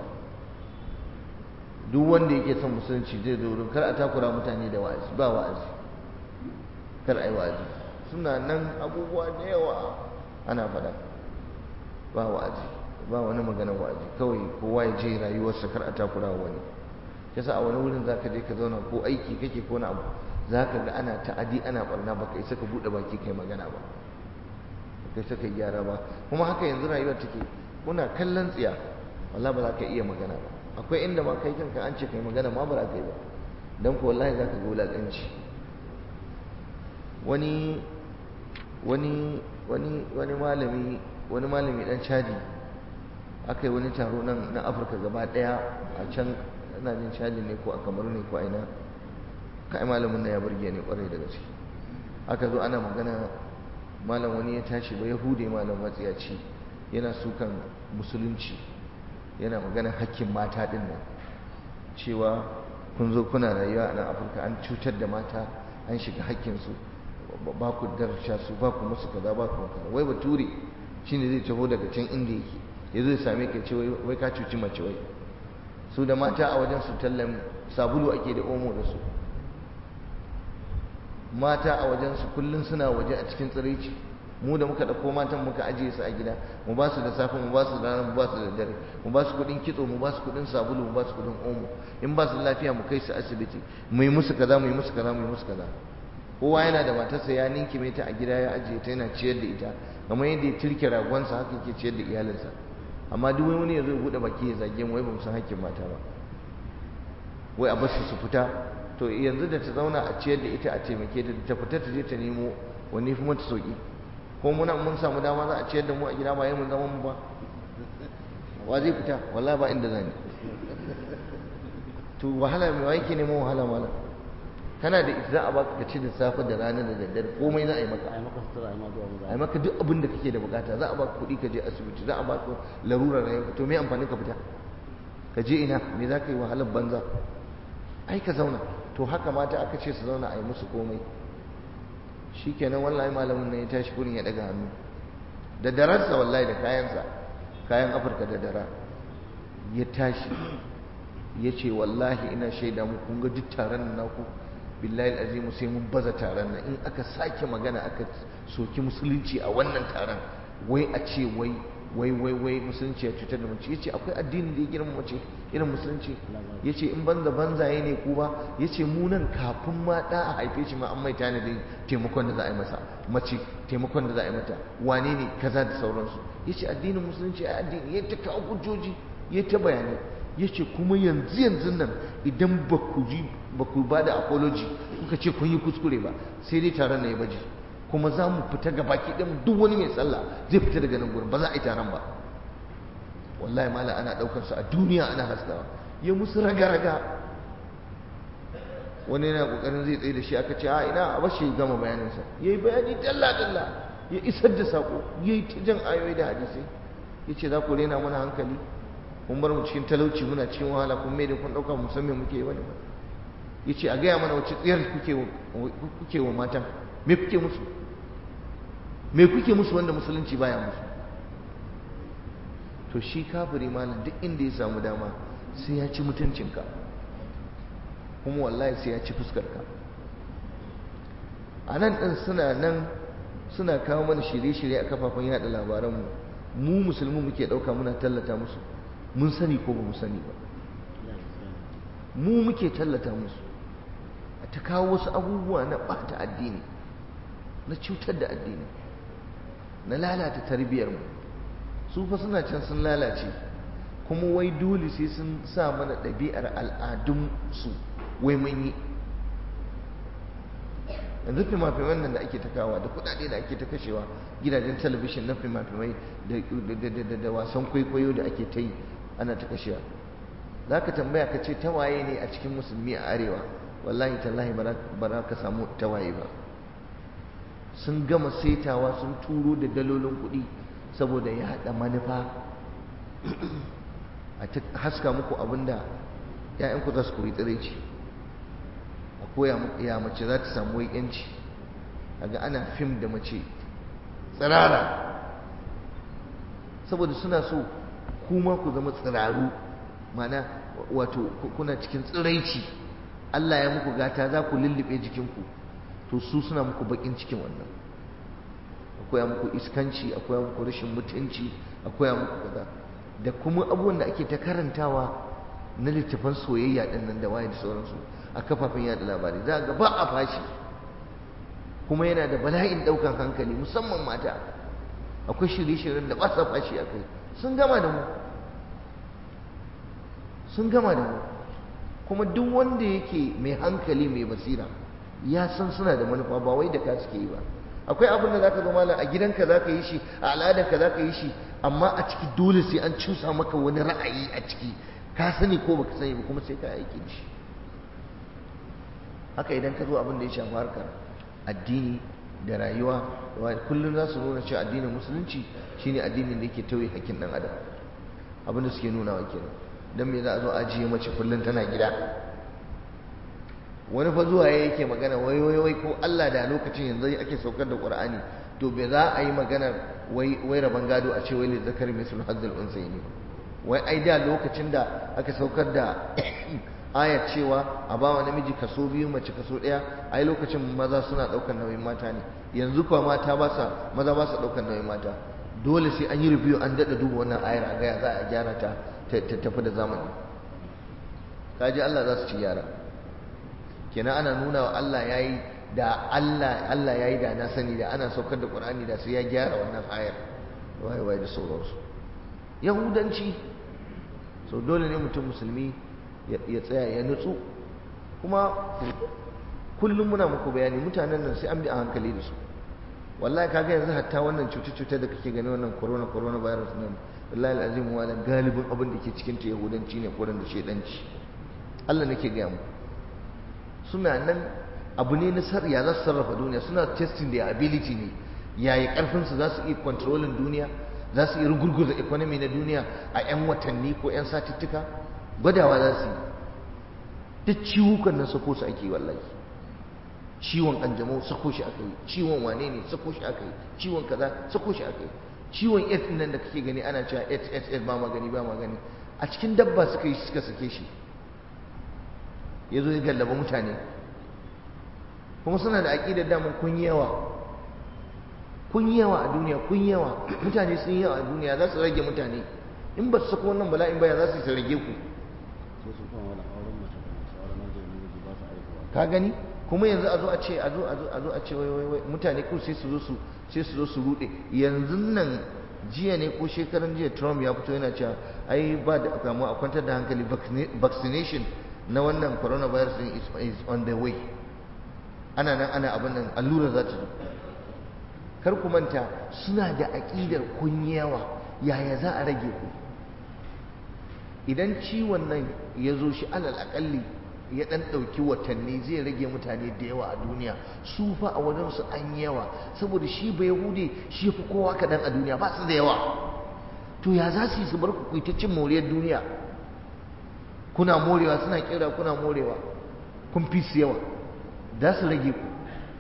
duk wanda yake son musulunci zai zo wurin kar a takura mutane da wa'azi ba wa'azi kar ai wa'azi suna nan abubuwa da yawa ana faɗa ba wa'azi ba wani magana wa'azi kawai kowa ya je rayuwarsa kar a takura wani yasa a wani wurin zaka je ka zauna ko aiki kake ko na abu zaka ga ana ta'adi ana barna baka isa ka bude baki kai magana ba kai saka gyara ba kuma haka yanzu rayuwar take kuna kallon tsiya wallahi ba za ka iya magana ba akwai inda ma kai kanka an ce kai magana ma ba za ka yi ba dan ko wallahi za ka ga wulaƙanci wani wani wani wani malami wani malami dan chadi aka yi wani taro nan na afirka gaba daya a can ina jin chadi ne ko a kamaru ne ko a ina kai malamin na ya burge ne kwarai da gaske aka zo ana magana malam wani ya tashi ba yahude malam matsiyaci yana sukan musulunci yana maganar hakkin mata din nan cewa kun zo kuna rayuwa a nan afirka an cutar da mata an shiga hakkinsu ba ku darsha su ba ku musu kaza ba ku kaza wai bature shine zai taho daga can inda yake ya zo ya same ka ce wai ka cuci mace wai su da mata a wajen su tallan sabulu ake da omo da su mata a wajen su kullun suna waje a cikin tsiraici mu da muka ɗauko matan muka ajiye su a gida mu ba su da safe mu ba su da rana mu ba su da dare mu ba su kuɗin kitso mu ba su kuɗin sabulu mu ba su kuɗin omo in ba su lafiya mu kai su asibiti mu yi musu kaza mu yi musu kaza mu yi musu kaza kowa yana da matarsa ya ninkime ta a gida ya ajiye ta yana ciyar da ita kamar yadda ya turke ragonsa haka yake ciyar da iyalinsa amma duk wani ya zo ya buɗe baki ya zage mu wai ba mu san hakkin mata ba wai a bar su su fita to yanzu da ta zauna a ciyar da ita a taimake ta ta fita ta je ta nemo wani fi mata sauki ko muna mun samu dama za a ciyar da mu a gida ba yi mun zama mu ba wa zai fita wallahi ba inda zani to wahala mai wai ke neman wahala malam kana da ita za a baka ka ci da safe da rana da daddare komai za a yi maka ai maka sutura ai ma zuwa mu a yi maka duk abin da kake da bukata za a baka kuɗi ka je asibiti za a baka larurar rayuwa to me amfani ka fita ka je ina me za ka yi wahalar banza ai ka zauna to haka mata aka ce su zauna a yi musu komai shikenan wallahi malamin nan ya tashi kurin ya daga hannu da dararsa wallahi da kayansa kayan afirka da dara ya tashi ya ce wallahi ina shaida mu kun ga duk taron nan naku billahi azimu sai mun baza taron nan in aka sake magana aka soki musulunci a wannan taron wai a ce wai wai wai wai musulunci ya cutar da mace yace akwai addinin da ya girma mace irin musulunci yace in banza banzaye ne ku ba yace mu nan kafin ma da a haife shi ma an mai tanadin taimakon da za a yi masa mace taimakon da za a yi mata wane ne kaza da sauransu yace addinin musulunci a addini ya ta kawo hujjoji ya ta bayanai yace kuma yanzu yanzu nan idan ba ku ji ba ku ba da apology kuka ce kun yi kuskure ba sai dai taron na ya baje kuma za mu fita ga baki ɗin duk wani mai sallah zai fita daga nan gurin ba za a yi taron ba wallahi mala ana ɗaukar su a duniya ana haskawa ya musu raga-raga wani yana ƙoƙarin zai tsaye da shi aka ce a ina a bashi gama bayaninsa ya yi bayani dalla-dalla ya isar da saƙo ya yi ta jan ayoyi da hadisai ya ce za ku rena mana hankali kun bar mu cikin talauci muna cikin wahala kun mai da kun ɗauka musamman muke yi wani ba ya ce a gaya mana wace tsayar kuke wa matan me kuke musu me kuke musu wanda musulunci baya musu to shi kafiri malam duk inda ya samu dama sai ya ci mutuncinka kuma wallahi sai ya ci fuskarka a nan ɗin suna nan suna kawo mana shirye-shirye a kafafen yada labaranmu mu musulmi muke ɗauka muna tallata musu mun sani ko ba mu sani ba mu muke tallata musu a ta kawo wasu abubuwa na ɓata addini na cutar da addini na lalata tarbiyyarmu su fa suna can sun lalace kuma wai dole sai sun sa mana ɗabi'ar al'adunsu wai mun yi yanzu fima-fiman nan da ake ta kawa da kudade da ake ta kashewa gidajen talabishin na fima-fimai da wasan kwaikwayo da ake ta yi ana ta kashewa za ka tambaya ka ce tawaye ne a cikin musulmi a arewa wallahi tallahi ba za ka samu tawaye ba sun gama saitawa sun turo da dalolin kuɗi saboda ya haɗa manufa a haska muku abinda 'ya'yanku za su koyi tsiraici a koya muku ya mace za ta samu wai yanci ga ana fim da mace tsirara saboda suna so kuma ku zama tsiraru mana wato kuna cikin tsiraici Allah ya muku gata za ku lullube jikinku to su suna muku bakin cikin wannan akwai muku iskanci akwai muku rashin mutunci akwai muku kaza da kuma abubuwan da ake ta karantawa na littafan soyayya din nan da waye da sauransu a kafafen yada labarai za ga ba a fashi kuma yana da bala'in daukan hankali musamman mata akwai shirye-shiryen da ba sa fashi a kai sun gama da mu sun gama da mu kuma duk wanda yake mai hankali mai basira ya san suna da manufa ba wai da ka suke yi ba akwai abin da zaka zo malam a gidanka zaka yi shi a al'adarka zaka yi shi amma a ciki dole sai an cusa maka wani ra'ayi a ciki ka sani ko baka sani ba kuma sai ka aiki da shi haka idan ka zo abin da ya shafi harkar addini da rayuwa kullum za su nuna cewa addinin musulunci shine addinin da yake tauye hakkin dan adam abin da suke nuna wa kenan dan me za a zo ajiye mace kullum tana gida wani fa zuwa yake magana wai wai wai ko Allah da lokacin yanzu ake saukar da Qur'ani to bai za a yi maganar wai wai raban gado a ce wai li zakari mislu hazzul unsayni wai ai da lokacin da aka saukar da ayat cewa a ba wa namiji kaso biyu mace kaso ɗaya ai lokacin maza suna ɗaukar nauyin mata ne yanzu kuwa mata ba sa maza ba sa ɗaukar nauyin mata dole sai an yi review an daɗa duba wannan ayar a gaya za a gyara ta ta tafi da zamani kaji Allah za su ci gyara kenan ana nuna wa Allah yayi da Allah Allah yayi da na sani da ana saukar da Qur'ani da sai ya gyara wannan ayar wai wai da sauransu yahudanci so dole ne mutum musulmi ya tsaya ya nutsu kuma kullum muna muku bayani mutanen nan sai an bi a hankali da su wallahi kaga yanzu hatta wannan cuce-cuce da kake gani wannan corona corona virus nan wallahi alazim wala galibin abin da ke cikin ta yahudanci ne ko da shedanci Allah nake ga mu suna nan abu ne na sar ya za su sarrafa duniya suna testing their ability ne yaya karfin su za su iya controlling duniya za su iya rugurguza economy na duniya a 'yan watanni ko 'yan satuttuka gwadawa za su yi duk ciwukan nan sako su ake wallahi ciwon kanjamau sako shi aka yi ciwon wane ne sako shi aka yi ciwon kaza sako shi aka yi ciwon AIDS nan da kake gani ana cewa AIDS AIDS AIDS ba magani ba magani a cikin dabba suka yi suka sake shi ya zo ya gallaba mutane kuma suna da aƙidar daman kun yi yawa kun yi yawa a duniya kun yi yawa mutane sun yi yawa a duniya za su rage mutane in ba su sako wannan bala'in baya za su rage ku ka gani kuma yanzu a zo a ce a zo a zo a zo a ce wai wai mutane ko sai su zo su sai su zo su rude yanzu nan jiya ne ko shekaran jiya Trump ya fito yana cewa ai ba da kamu a kwantar da hankali vaccination na wannan coronavirus din is on the way ana nan ana abin nan allura za ta zo kar ku manta suna da aƙidar kunyawa yaya za a rage ku idan ciwon nan ya zo shi alal aƙalli ya ɗan ɗauki watanni zai rage mutane da yawa a duniya su fa a wajensu an yi yawa saboda shi ba yahude shi fi kowa kaɗan a duniya ba su da yawa to ya za su yi su bar ku ta cin moriyar duniya kuna morewa suna kira kuna morewa kun fi su yawa za su rage ku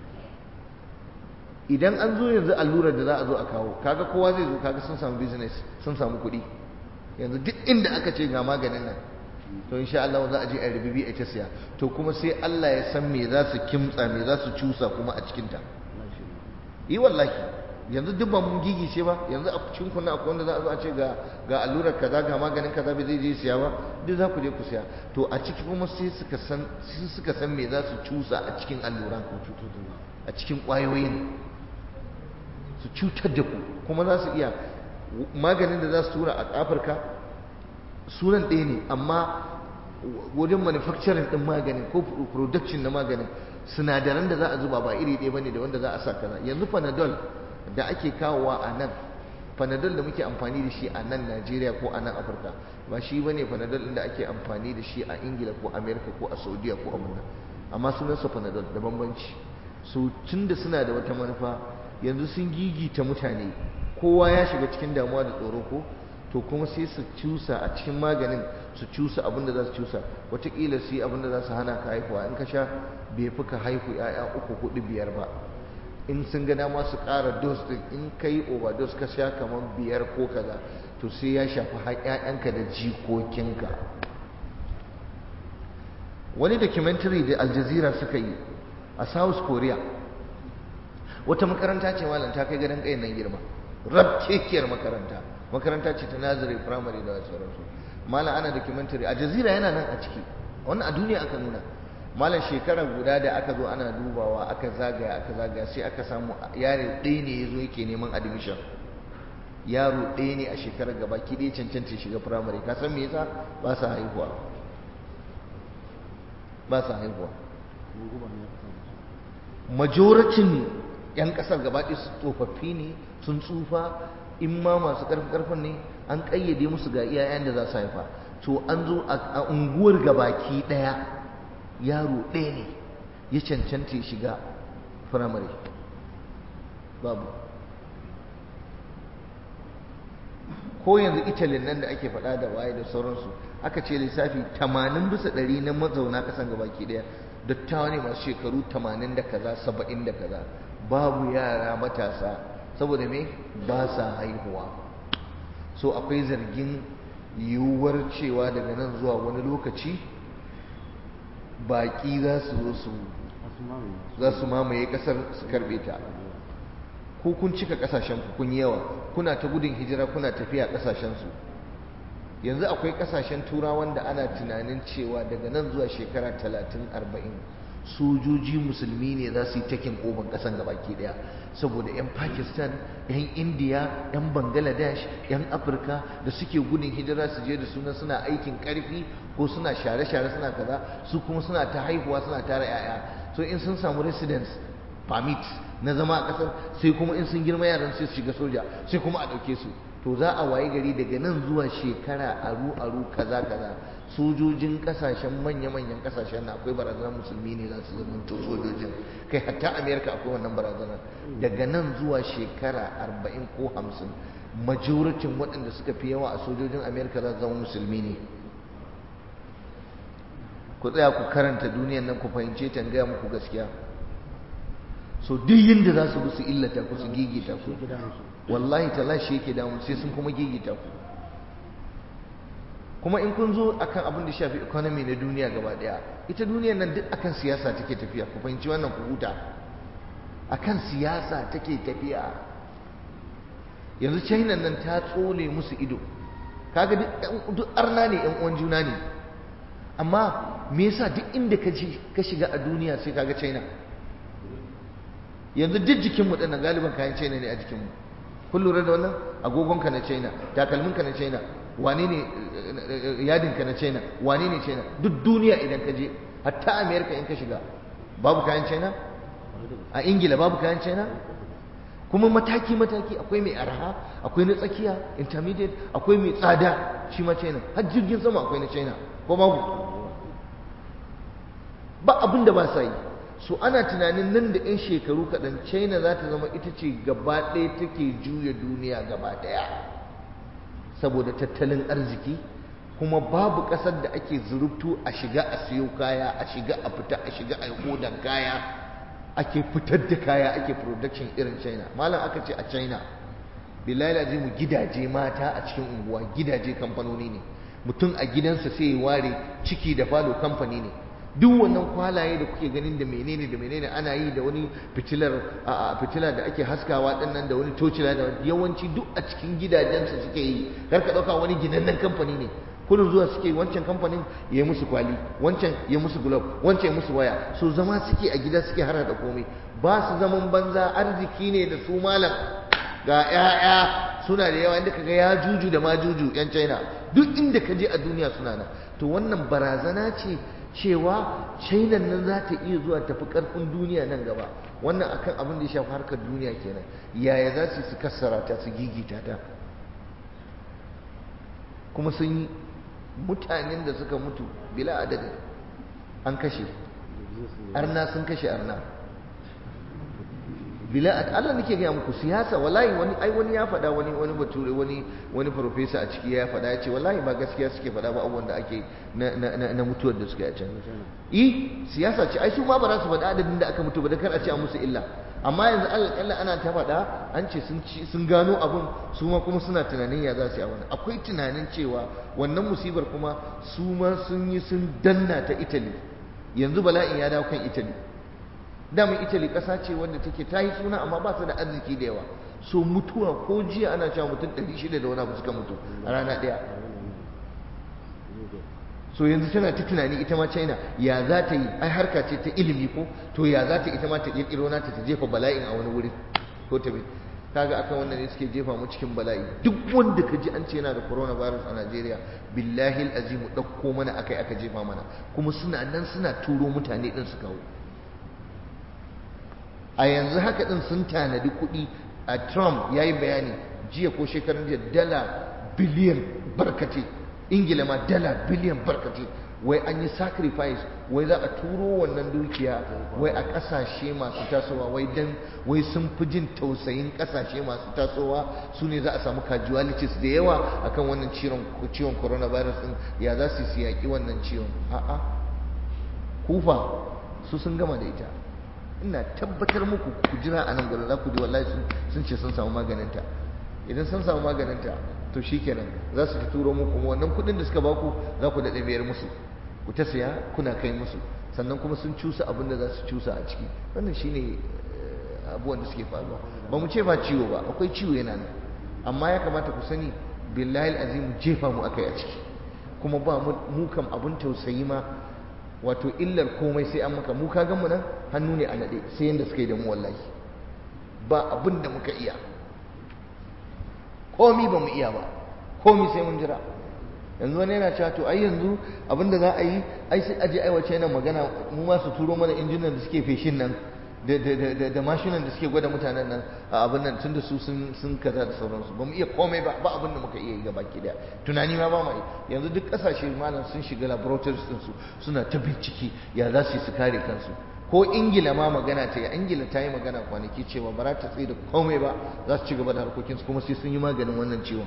idan an zo yanzu allurar da za a zo a kawo kaga kowa zai zo kaga sun samu business sun samu kuɗi yanzu duk inda aka ce ga maganin nan to insha Allah za a je a rububi a ta siya to kuma sai Allah ya san me za su kimtsa me za su cusa kuma a cikin ta yi wallahi yanzu duk ba mun gigice ba yanzu a cikin kunna akwai wanda za a zo a ce ga ga allurar kaza ga maganin kaza bai zai je siya ba duk za ku je ku siya to a ciki kuma sai suka san sai suka san me za su cusa a cikin alluran a cikin ƙwayoyin su cutar da ku kuma za su iya maganin da za su tura a Afirka sunan ɗaya ne amma wajen manufacturing ɗin maganin ko production na maganin sinadaran da za a zuba ba iri ɗaya bane da wanda za a sa kaza yanzu panadol da ake kawowa a nan panadol da muke amfani da shi a nan Najeriya ko a nan Afirka ba shi bane panadol ɗin da ake amfani da shi a Ingila ko Amerika ko a Saudiya ko a Muna amma sunansa panadol da bambanci so tun da suna da wata manufa yanzu sun gigita mutane kowa ya shiga cikin damuwa da tsoro ko to kuma sai su cusa a cikin maganin su cusa abin da za su cusa wataƙila su yi abin da za su hana ka haihuwa in ka sha bai fi ka haihu ya'ya uku hudu biyar ba in sun ga dama su ƙara dos din in ka yi overdose ka sha kamar biyar ko kaza to sai ya shafi ƴaƴanka da jikokinka wani documentary da Al Jazeera suka yi a South Korea wata makaranta ce malam ta kai gadon ƙayan nan girma rabkekiyar makaranta makaranta ce ta nazari primary da sauransu malam ana documentary a jazira yana nan a ciki wannan a duniya aka nuna malam shekara guda da aka zo ana dubawa aka zagaya aka zagaya sai aka samu yaro ɗaya ne ya zo yake neman admission yaro ɗaya ne a shekarar gaba ki ɗaya cancanta shiga primary ka san me yasa ba sa haihuwa ba sa haihuwa majoracin 'yan ƙasar gaba ɗaya su tsofaffi ne sun tsufa in ma masu ƙarfi ƙarfin ne an ƙayyade musu ga iyayen da za su haifa to an zo a unguwar gabaki ɗaya yaro ɗaya ne ya cancanta ya shiga firamare babu ko yanzu italin nan da ake faɗa da waye da sauransu aka ce lissafi tamanin bisa ɗari na mazauna ƙasan gabaki ɗaya dattawa ne masu shekaru tamanin da kaza saba'in da kaza babu yara matasa saboda me ba sa haihuwa so akwai zargin yiwuwar cewa daga nan zuwa wani lokaci baƙi za su zo su za su mamaye ƙasar su karɓe ta ko kun cika ƙasashen ku kun yawa kuna ta gudun hijira kuna tafiya ƙasashen su yanzu akwai ƙasashen turawan da ana tunanin cewa daga nan zuwa shekara talatin arba'in sojoji musulmi ne za su yi takin oban kasan gabaki daya saboda 'yan pakistan 'yan indiya 'yan bangladesh 'yan afirka da suke gudun hijira su je da suna suna aikin karfi ko suna share-share suna kaza su kuma suna ta haihuwa suna tara 'ya'ya so in sun samu residence permit na zama a kasar sai kuma in sun girma yaran sai su shiga soja sai kuma a ɗauke su to za a waye gari daga nan zuwa shekara aru aru kaza kaza sojojin kasashen manya-manyan kasashen na akwai barazanar musulmi ne za su zama to sojojin kai hatta amerika akwai wannan barazanar daga nan zuwa shekara arba'in ko hamsin majoritin waɗanda suka fi yawa a sojojin amerika za su zama musulmi ne ku tsaya ku karanta duniyan nan ku fahimce ta gaya muku gaskiya so duk yadda za su bi su illata ku su gigita ku wallahi talashi yake damu sai sun kuma gigita ku kuma in kun zo akan abin da shafi economy na duniya gaba daya ita duniyar nan duk akan siyasa take tafiya ku fahimci wannan ku huta akan siyasa take tafiya yanzu china nan ta tsole musu ido kaga duk arna ne yan uwan juna ne amma me yasa duk inda ka ka shiga a duniya sai kaga china yanzu duk jikinmu ɗin nan galiban kayan china ne a jikinmu kun lura da wannan agogonka na china takalminka na china wane ne yadinka na china wane ne china duk duniya idan ka je hatta america in ka shiga babu kayan china a ingila babu kayan china kuma mataki mataki akwai mai arha akwai na tsakiya intermediate akwai mai tsada shi ma china har jirgin sama akwai na china ko babu ba abin da ba sa yi so ana tunanin nan da 'yan shekaru kaɗan china za ta zama ita ce gaba ɗaya take juya duniya gaba ɗaya saboda tattalin arziki kuma babu ƙasar da ake zurubtu a shiga a siyo kaya a shiga a fita a shiga a yi kaya ake fitar da kaya ake production irin china malam aka ce a china billahi azimu gidaje mata a cikin unguwa gidaje kamfanoni ne mutum a gidansa sai ya ware ciki da falo kamfani ne duk wannan kwalaye da kuke ganin da menene da menene ana yi da wani fitilar a fitila da ake haskawa din nan da wani tocila da yawanci duk a cikin gidajensu suke yi kar ka dauka wani ginannen kamfani ne kullum zuwa suke wancan kamfanin ya musu kwali wancan ya musu glove wancan ya musu waya so zama suke a gida suke hara da komai ba su zaman banza arziki ne da su malam ga 'ya'ya suna da yawa inda kaga ya juju da ma juju yan china duk inda ka je a duniya suna nan to wannan barazana ce cewa china nan za ta iya zuwa tafi karfin duniya nan gaba wannan akan abin da ya shafi harkar duniya kenan yaya za su su kassara ta su gigita ta kuma sun yi mutanen da suka mutu bila adadin an kashe arna sun kashe arna bila Allah nake gaya muku siyasa wallahi wani ai wani ya faɗa wani wani bature wani wani professor a ciki ya faɗa ya ce wallahi ba gaskiya suke faɗa ba abubuwan da ake na na na mutuwar da suka yi a can eh siyasa ce ai su ma ba za su faɗa adadin da aka mutu ba da kar a ce a musu illa amma yanzu Allah ana ta faɗa an ce sun ci sun gano abun su ma kuma suna tunanin ya za su yi a wani akwai tunanin cewa wannan musibar kuma su ma sun yi sun danna ta Italy yanzu bala'in ya dawo kan Italy damin italy ƙasa ce wanda take ta yi suna amma ba su da arziki da yawa so mutuwa ko jiya ana cewa mutum 600 da wani abu suka mutu a rana ɗaya so yanzu tana ta tunani ita ma china ya za ta yi ai harka ce ta ilimi ko to ya za ta ita ma ta ƙirƙiro nata ta jefa bala'in a wani wuri ko ta bi kaga akan wannan ne suke jefa mu cikin bala'i duk wanda ka ji an ce yana da coronavirus a Najeriya billahi azimu ɗauko mana akai aka jefa mana kuma suna nan suna turo mutane din su kawo a yanzu haka din sun tanadi kuɗi a Trump ya yi bayani jiya ko shekarun jiya dala biliyan barkate ingila ma dala biliyan barkate wai an yi sacrifice wai za a turo wannan dukiya wai a ƙasashe masu tasowa wai dan wai sun fi jin tausayin ƙasashe masu tasowa su ne za a samu casualties da yawa akan wannan ciwon coronavirus din ya za su yaƙi wannan ciwon a'a kufa su sun gama da ita ina tabbatar muku ku jira a nan gurin za ku ji wallahi sun ce sun samu maganinta idan sun samu maganinta to shikenan za su turo muku kuma wannan kuɗin da suka baku za ku daɗe biyar musu ku ta saya kuna kai musu sannan kuma sun cusa abin da za su cusa a ciki wannan shine abubuwan da suke faruwa ba mu ce ba ciwo ba akwai ciwo yana nan amma ya kamata ku sani billahi azim jefa mu akai a ciki kuma ba mu kam abin tausayi ma wato illar komai sai an maka mu ka gan mu nan hannu ne a nade sai yanda suka yi da mu wallahi ba abin da muka iya komi ba mu iya ba komi sai mun jira yanzu wani yana cewa to ai yanzu abin da za a yi ai sai aje aiwace yana magana mu ma su turo mana injinan da suke feshin nan da mashinan da suke gwada mutanen nan a abin nan tun da su sun kaza da sauransu ba mu iya komai ba ba abin da muka iya yi gaba ki daya tunani ma ba mu yanzu duk kasashe malam sun shiga laboratories din su suna ta bincike ya za su yi su kare kansu ko ingila ma magana ta yi ingila ta yi magana kwanaki cewa ba za ta tsaye da komai ba za su ci gaba da harkokinsu kuma sai sun yi maganin wannan ciwon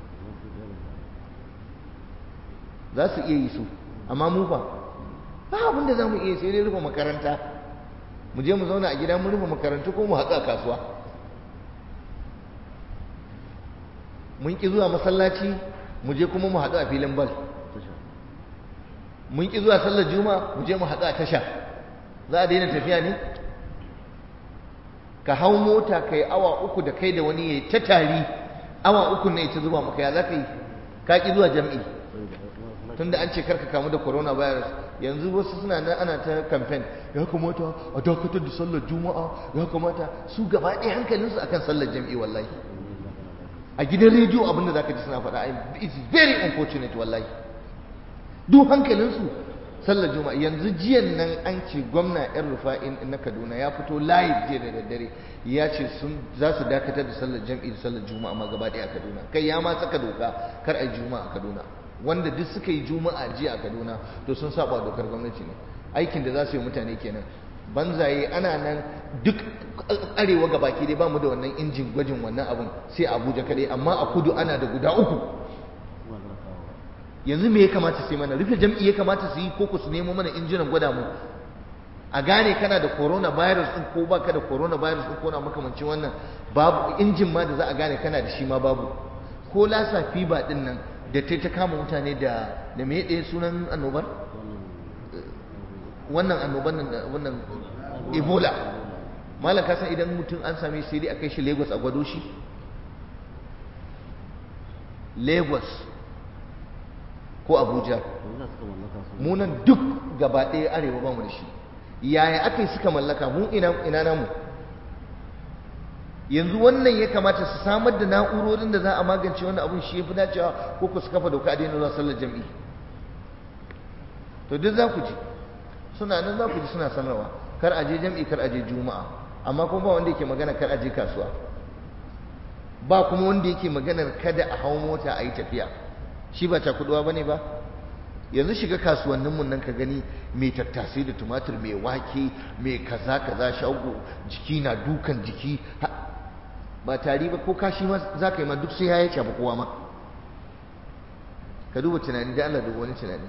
za su iya yi su amma mu fa ba abin da za mu iya sai dai rufe makaranta mu je mu zauna a gida mu rufe makarantu ko mu haɗu a kasuwa mun ƙi zuwa masallaci mu je kuma mu haɗu a filin bal mun ƙi zuwa sallar juma'a mu je mu haɗu a tasha za a daina tafiya ne ka hau mota ka yi awa uku da kai da wani ya yi ta tari awa uku ne ta zuba maka ya za ka yi ka ƙi zuwa jam'i tunda an ce karka kamu da coronavirus yanzu wasu suna nan ana ta campaign ya kamata a dakatar da sallar juma'a ya kamata su gaba ɗaya hankalinsu akan sallar jam'i wallahi a gidan rediyo abin da zaka ji suna faɗa it's very unfortunate wallahi duk hankalinsu sallar juma'a yanzu jiyan nan an ce gwamna yan rufa'in na kaduna ya fito live jiya da daddare ya ce sun za su dakatar da sallar jam'i da sallar juma'a ma gaba ɗaya a kaduna kai ya ma saka doka kar a yi juma'a a kaduna wanda duk suka yi juma'a jiya a kaduna to sun saba dokar gwamnati ne aikin da za su yi mutane kenan banzaye ana nan duk arewa ga baki dai bamu da wannan injin gwajin wannan abun sai abuja kadai amma a kudu ana da guda uku yanzu me ya kamata sai mana rufe jam'i ya kamata su yi ko su nemo mana injinan gwada mu a gane kana da coronavirus din ko baka da coronavirus din ko na makamancin wannan babu injin ma da za a gane kana da shi ma babu ko lasa fiba din nan da ta ta kama mutane da da me ɗaya sunan annobar wannan annoban nan wannan ebola malam ka san idan mutum an same sai dai a kai shi lagos a gwado shi lagos ko abuja munan duk gaba ɗaya arewa ba mu da shi yaya aka yi suka mallaka mu ina ina namu yanzu wannan ya kamata su samar da na'urorin da za a magance wannan abun shi ya fi dacewa ko ku su kafa doka a daina zuwa sallar jam'i to duk za ku ji suna nan za ku ji suna sanarwa kar a je jam'i kar a je juma'a amma kuma ba wanda yake magana kar a je kasuwa ba kuma wanda yake maganar kada a hau mota a yi tafiya shi ba cakuduwa ba ne ba yanzu shiga kasuwanninmu nan ka gani mai tattasai da tumatir mai wake mai kaza kaza shago jiki na dukan jiki ba tari ba ko kashi ma za ka yi ma duk sai ya yace ba kowa ma ka duba tunani da Allah duba wani tunani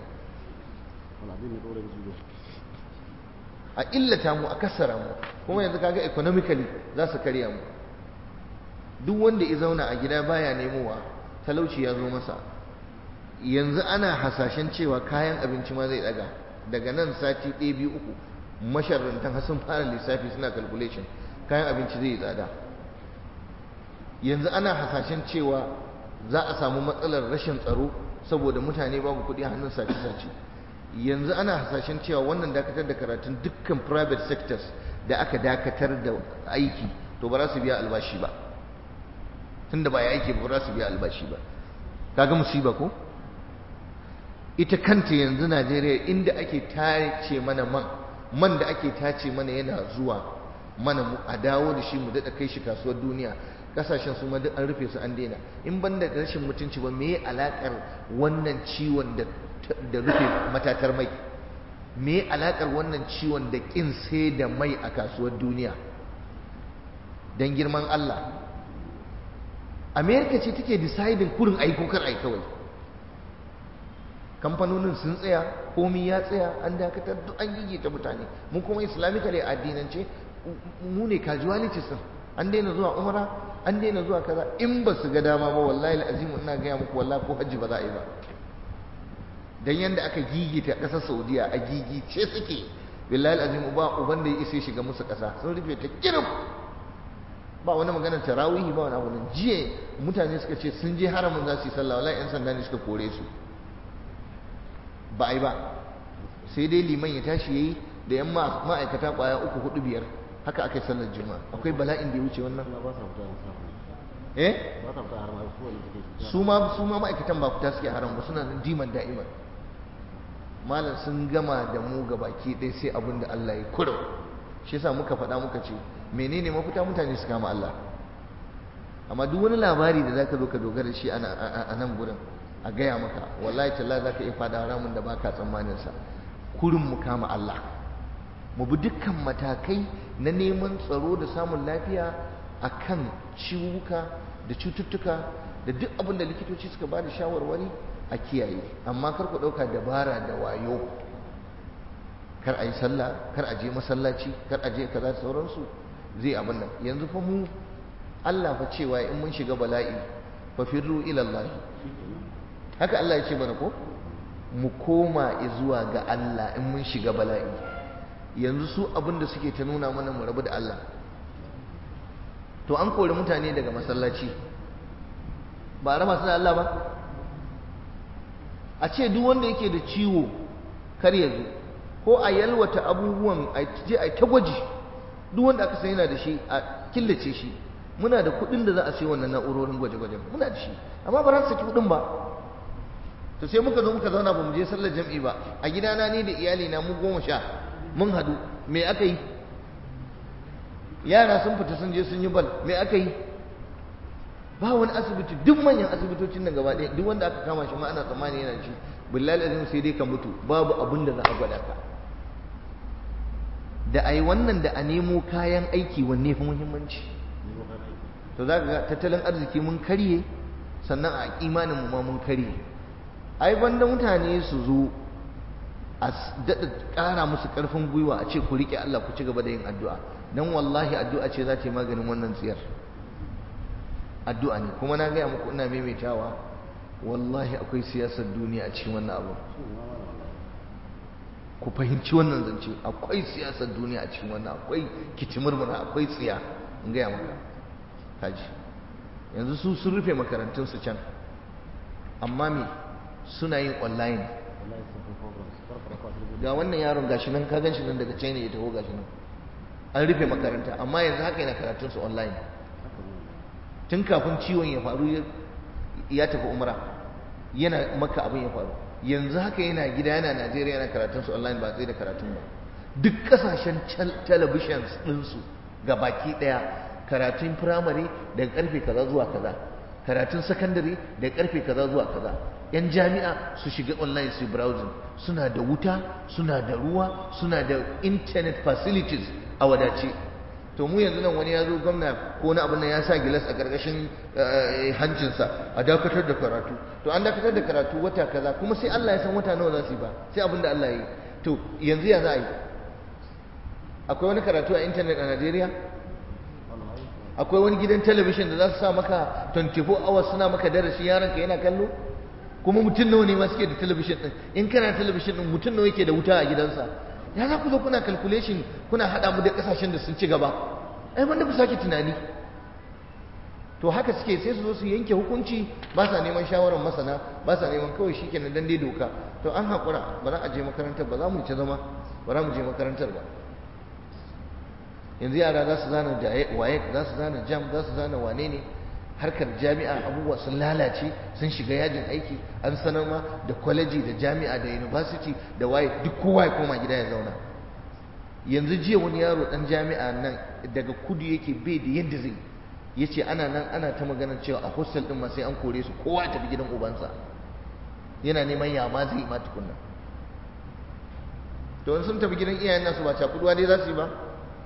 a illata mu a kassara mu kuma yanzu kaga economically za su karya mu duk wanda ya zauna a gida baya nemowa talauci ya zo masa yanzu ana hasashen cewa kayan abinci ma zai daga daga nan sati ɗaya biyu uku masharrantan sun fara lissafi suna calculation kayan abinci zai tsada yanzu ana hasashen cewa za a samu matsalar rashin tsaro saboda mutane babu kuɗi hannun sace-sace yanzu ana hasashen cewa wannan dakatar da karatun dukkan private sectors da aka dakatar da aiki to ba za su biya albashi ba tunda ba ya aiki ba za su biya albashi ba kaga musiba ko ita kanta yanzu Najeriya inda ake tace mana man man da ake tace mana yana zuwa mana mu a dawo da shi mu daɗa kai shi kasuwar duniya kasashen su ma duk an rufe su an daina in ban da rashin mutunci ba me alakar wannan ciwon da da rufe matatar mai me alakar wannan ciwon da kin sai da mai a kasuwar duniya dan girman Allah America ce take deciding kurin aiko kar ai kawai kamfanonin sun tsaya komi ya tsaya an dakatar duk an gigita mutane mu kuma islamically addinance mu ne casualties din an daina zuwa umara an daina zuwa kaza in ba su ga dama ba wallahi alazim ina gaya muku wallahi ko hajji ba za a yi ba dan yanda aka gigita kasar saudiya a gigice suke billahi alazim ba uban da ya isa shiga musu kasa sun rufe ta kirif ba wani maganar tarawihi ba wani abu nan jiya mutane suka ce sun je haramun za su yi sallah wallahi yan sanda ne suka kore su ba a yi ba sai dai liman ya tashi yayi da yan ma'aikata kwaya uku hudu biyar haka aka yi sallar juma'a akwai bala'in da ya wuce wannan eh su ma su ma ma'aikatan ba fita suke haram ba suna nan diman da'iman malam sun gama da mu ga baki ɗaya sai abin da Allah ya kuro shi yasa muka faɗa muka ce menene mafita mutane su kama Allah amma duk wani labari da zaka zo ka dogara shi a nan gurin a gaya maka wallahi tallahi zaka iya fada ramin da baka tsammanin sa kurin mu kama Allah mu bi dukkan matakai na neman tsaro da samun lafiya akan ciwuka da cututtuka da duk abin da likitoci suka ba da shawarwari a kiyaye amma kar ku ɗauka dabara da wayo kar a yi sallah kar a je masallaci kar a je kaza da sauransu zai abin nan yanzu fa mu Allah fa cewa in mun shiga bala'i fa firru ila Allah haka Allah ya ce mana ko mu koma zuwa ga Allah in mun shiga bala'i yanzu su abin da suke ta nuna mana mu rabu da Allah to an kori mutane daga masallaci ba a raba su da Allah ba a ce duk wanda yake da ciwo kar ya zo ko a yalwata abubuwan a je a ta gwaji duk wanda aka san yana da shi a killace shi muna da kuɗin da za a sai wannan na'urorin gwaje-gwajen muna da shi amma ba za su saki kuɗin ba to sai muka zo muka zauna ba mu je sallar jam'i ba a gidana ni da iyali na mu goma sha mun hadu me aka yi yara sun fita sun je sun yi bal me aka yi ba wani asibiti duk manyan asibitocin nan gaba ɗaya duk wanda aka kama shi ma ana tsammani yana ci billahi azim sai dai ka mutu babu abin da za a gwada ka da ai wannan da a nemo kayan aiki wanne fi muhimmanci to za ka ga tattalin arziki mun karye sannan a imanin mu ma mun karye ai banda mutane su zo a daɗa ƙara musu ƙarfin gwiwa a ce ku riƙe Allah ku ci gaba da yin addu'a don wallahi addu'a ce za ta yi maganin wannan tsiyar addu'a ne kuma na gaya muku ina maimaitawa wallahi akwai siyasar duniya a cikin wannan abu ku fahimci wannan zance akwai siyasar duniya a cikin wannan akwai kitimurmura akwai tsiya in gaya maka kaji yanzu su sun rufe makarantunsu can amma me suna yin online ga wannan yaron gashi nan ka gan shi nan daga china ya taho gashi nan an rufe makaranta amma yanzu haka yana karatunsu online tun kafin ciwon ya faru ya tafi umra yana maka abin ya faru yanzu haka yana gida yana najeriya yana karatunsu online ba tsaye da karatun ba duk kasashen televisions ɗinsu ga baki ɗaya karatun firamare daga karfe kaza zuwa kaza karatun sakandare daga karfe kaza zuwa kaza yan jami'a su shiga online su browsing suna da wuta suna da ruwa suna da internet facilities a wadace to mu yanzu nan wani ya zo gwamna ko na abin nan ya sa gilas a ƙarƙashin hancinsa a dakatar da karatu to an dakatar da karatu wata kaza kuma sai Allah ya san wata nawa za su yi ba sai abin da Allah ya yi to yanzu ya za a yi akwai wani karatu a intanet a Najeriya akwai wani gidan talabishin da za su sa maka 24 hours suna maka darasi yaronka yana kallo kuma mutum nawa ne ma suke da talabishin din in kana talabishin din mutum nawa yake da wuta a gidansa ya za ku zo kuna calculation kuna haɗa mu da ƙasashen da sun ci gaba ai wanda ku sake tunani to haka suke sai su zo su yanke hukunci ba sa neman shawarar masana ba sa neman kawai shi kenan dan dai doka to an haƙura ba za a je makarantar ba za mu ci zama ba za mu je makarantar ba yanzu yara za su zana waye za su zana jam za su zana wane ne harkar jami'a abubuwa sun lalace sun shiga yajin aiki an sanar ma da kwaleji da jami'a da university da waye duk kowa ya koma gida ya zauna yanzu jiya wani yaro dan jami'a nan daga kudu yake bai da yadda zai ya ce ana nan ana ta maganar cewa a hostel din ma sai an kore su kowa ya tafi gidan ubansa yana neman ya ma zai ma tukunna to sun tafi gidan iyayen nasu ba cakuduwa dai za su yi ba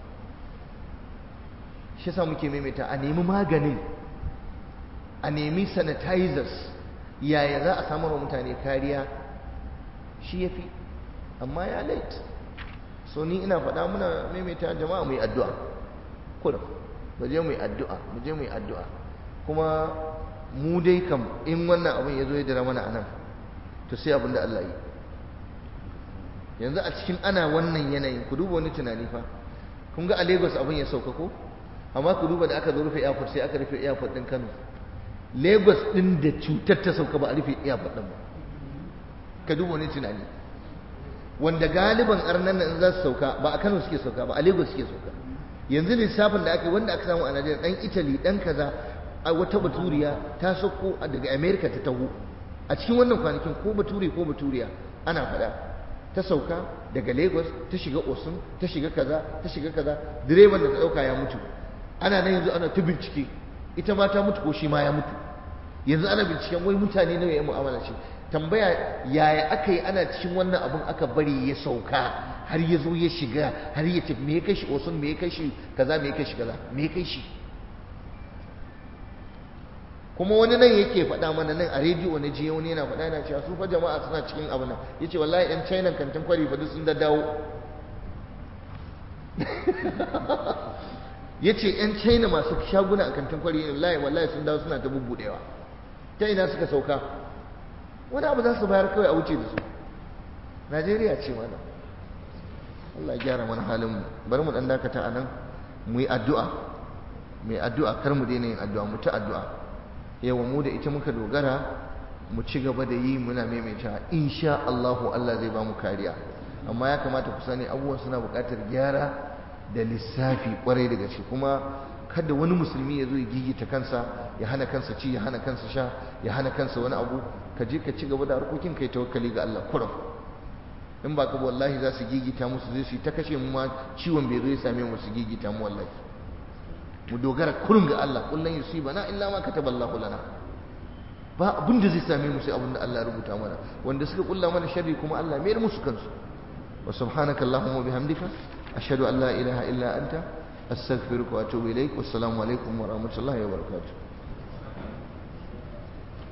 shi yasa muke maimaita a nemi maganin a nemi sanitizers yaya za a samar wa mutane kariya shi ya fi amma ya late so ni ina faɗa muna maimaita jama'a mu yi addu'a kurum mu je mu yi addu'a mu je mu yi addu'a kuma mu dai kam in wannan abin ya zo ya dira mana a nan to sai abin da Allah yi yanzu a cikin ana wannan yanayin ku duba wani tunani fa kun ga a Lagos abin ya sauka ko amma ku duba da aka zo rufe airport sai aka rufe airport din Kano Lagos din da cutar ta sauka ba a rufe airport din ba ka duba wani tunani wanda galiban arnan nan za su sauka ba a Kano suke sauka ba a Lagos suke sauka yanzu lissafin da aka yi wanda aka samu a Najeriya dan Italy dan kaza a wata baturiya ta sauko daga America ta taho a cikin wannan kwanakin ko bature ko baturiya ana faɗa ta sauka daga Lagos ta shiga Osun ta shiga kaza ta shiga kaza direban da ta dauka ya mutu ana nan yanzu ana ta bincike ita ma ta mutu ko shi ma ya mutu yanzu ana binciken wai mutane nawa ya mu'amala shi tambaya yaya aka yi ana cikin wannan abun aka bari ya sauka har ya zo ya shiga har ya tafi me ya kai shi Osun me ya kai shi kaza me ya kai shi kaza me ya kai shi kuma wani nan yake faɗa mana nan a rediyo na jiya wani yana faɗa yana cewa su fa jama'a suna cikin abu nan yace wallahi yan China kantin kwari fa duk sun da dawo yace yan China masu shaguna a kantin kwari wallahi wallahi sun dawo suna ta bubbudewa ta ina suka sauka wani abu za su bayar kawai a wuce da su Najeriya ce mana Allah ya gyara mana halin mu bari mu dan dakata a nan mu yi addu'a mu yi addu'a kar mu daina yin addu'a mu ta addu'a yawa mu da ita muka dogara mu ci gaba da yi muna maimaita insha Allahu Allah zai ba mu kariya amma ya kamata ku sani abubuwan suna buƙatar gyara da lissafi kwarai da gaske kuma kada wani musulmi ya zo ya gigita kansa ya hana kansa ci ya hana kansa sha ya hana kansa wani abu ka je ka ci gaba da harkokin kai tawakkali ga Allah kurum in ba ka wallahi za su gigita musu zai su yi ta kashe mu ma ciwon bai zo ya same mu su gigita mu wallahi mu dogara kurum ga Allah kullun yusibana illa ma kataballahu lana ba abin da zai same mu sai abin da Allah ya rubuta mana wanda suka kulla mana sharri kuma Allah mayar musu kansu wa subhanaka allahumma bihamdika ashhadu an la ilaha illa anta astaghfiruka wa atubu ilaik wassalamu alaikum wa rahmatullahi wa barakatuh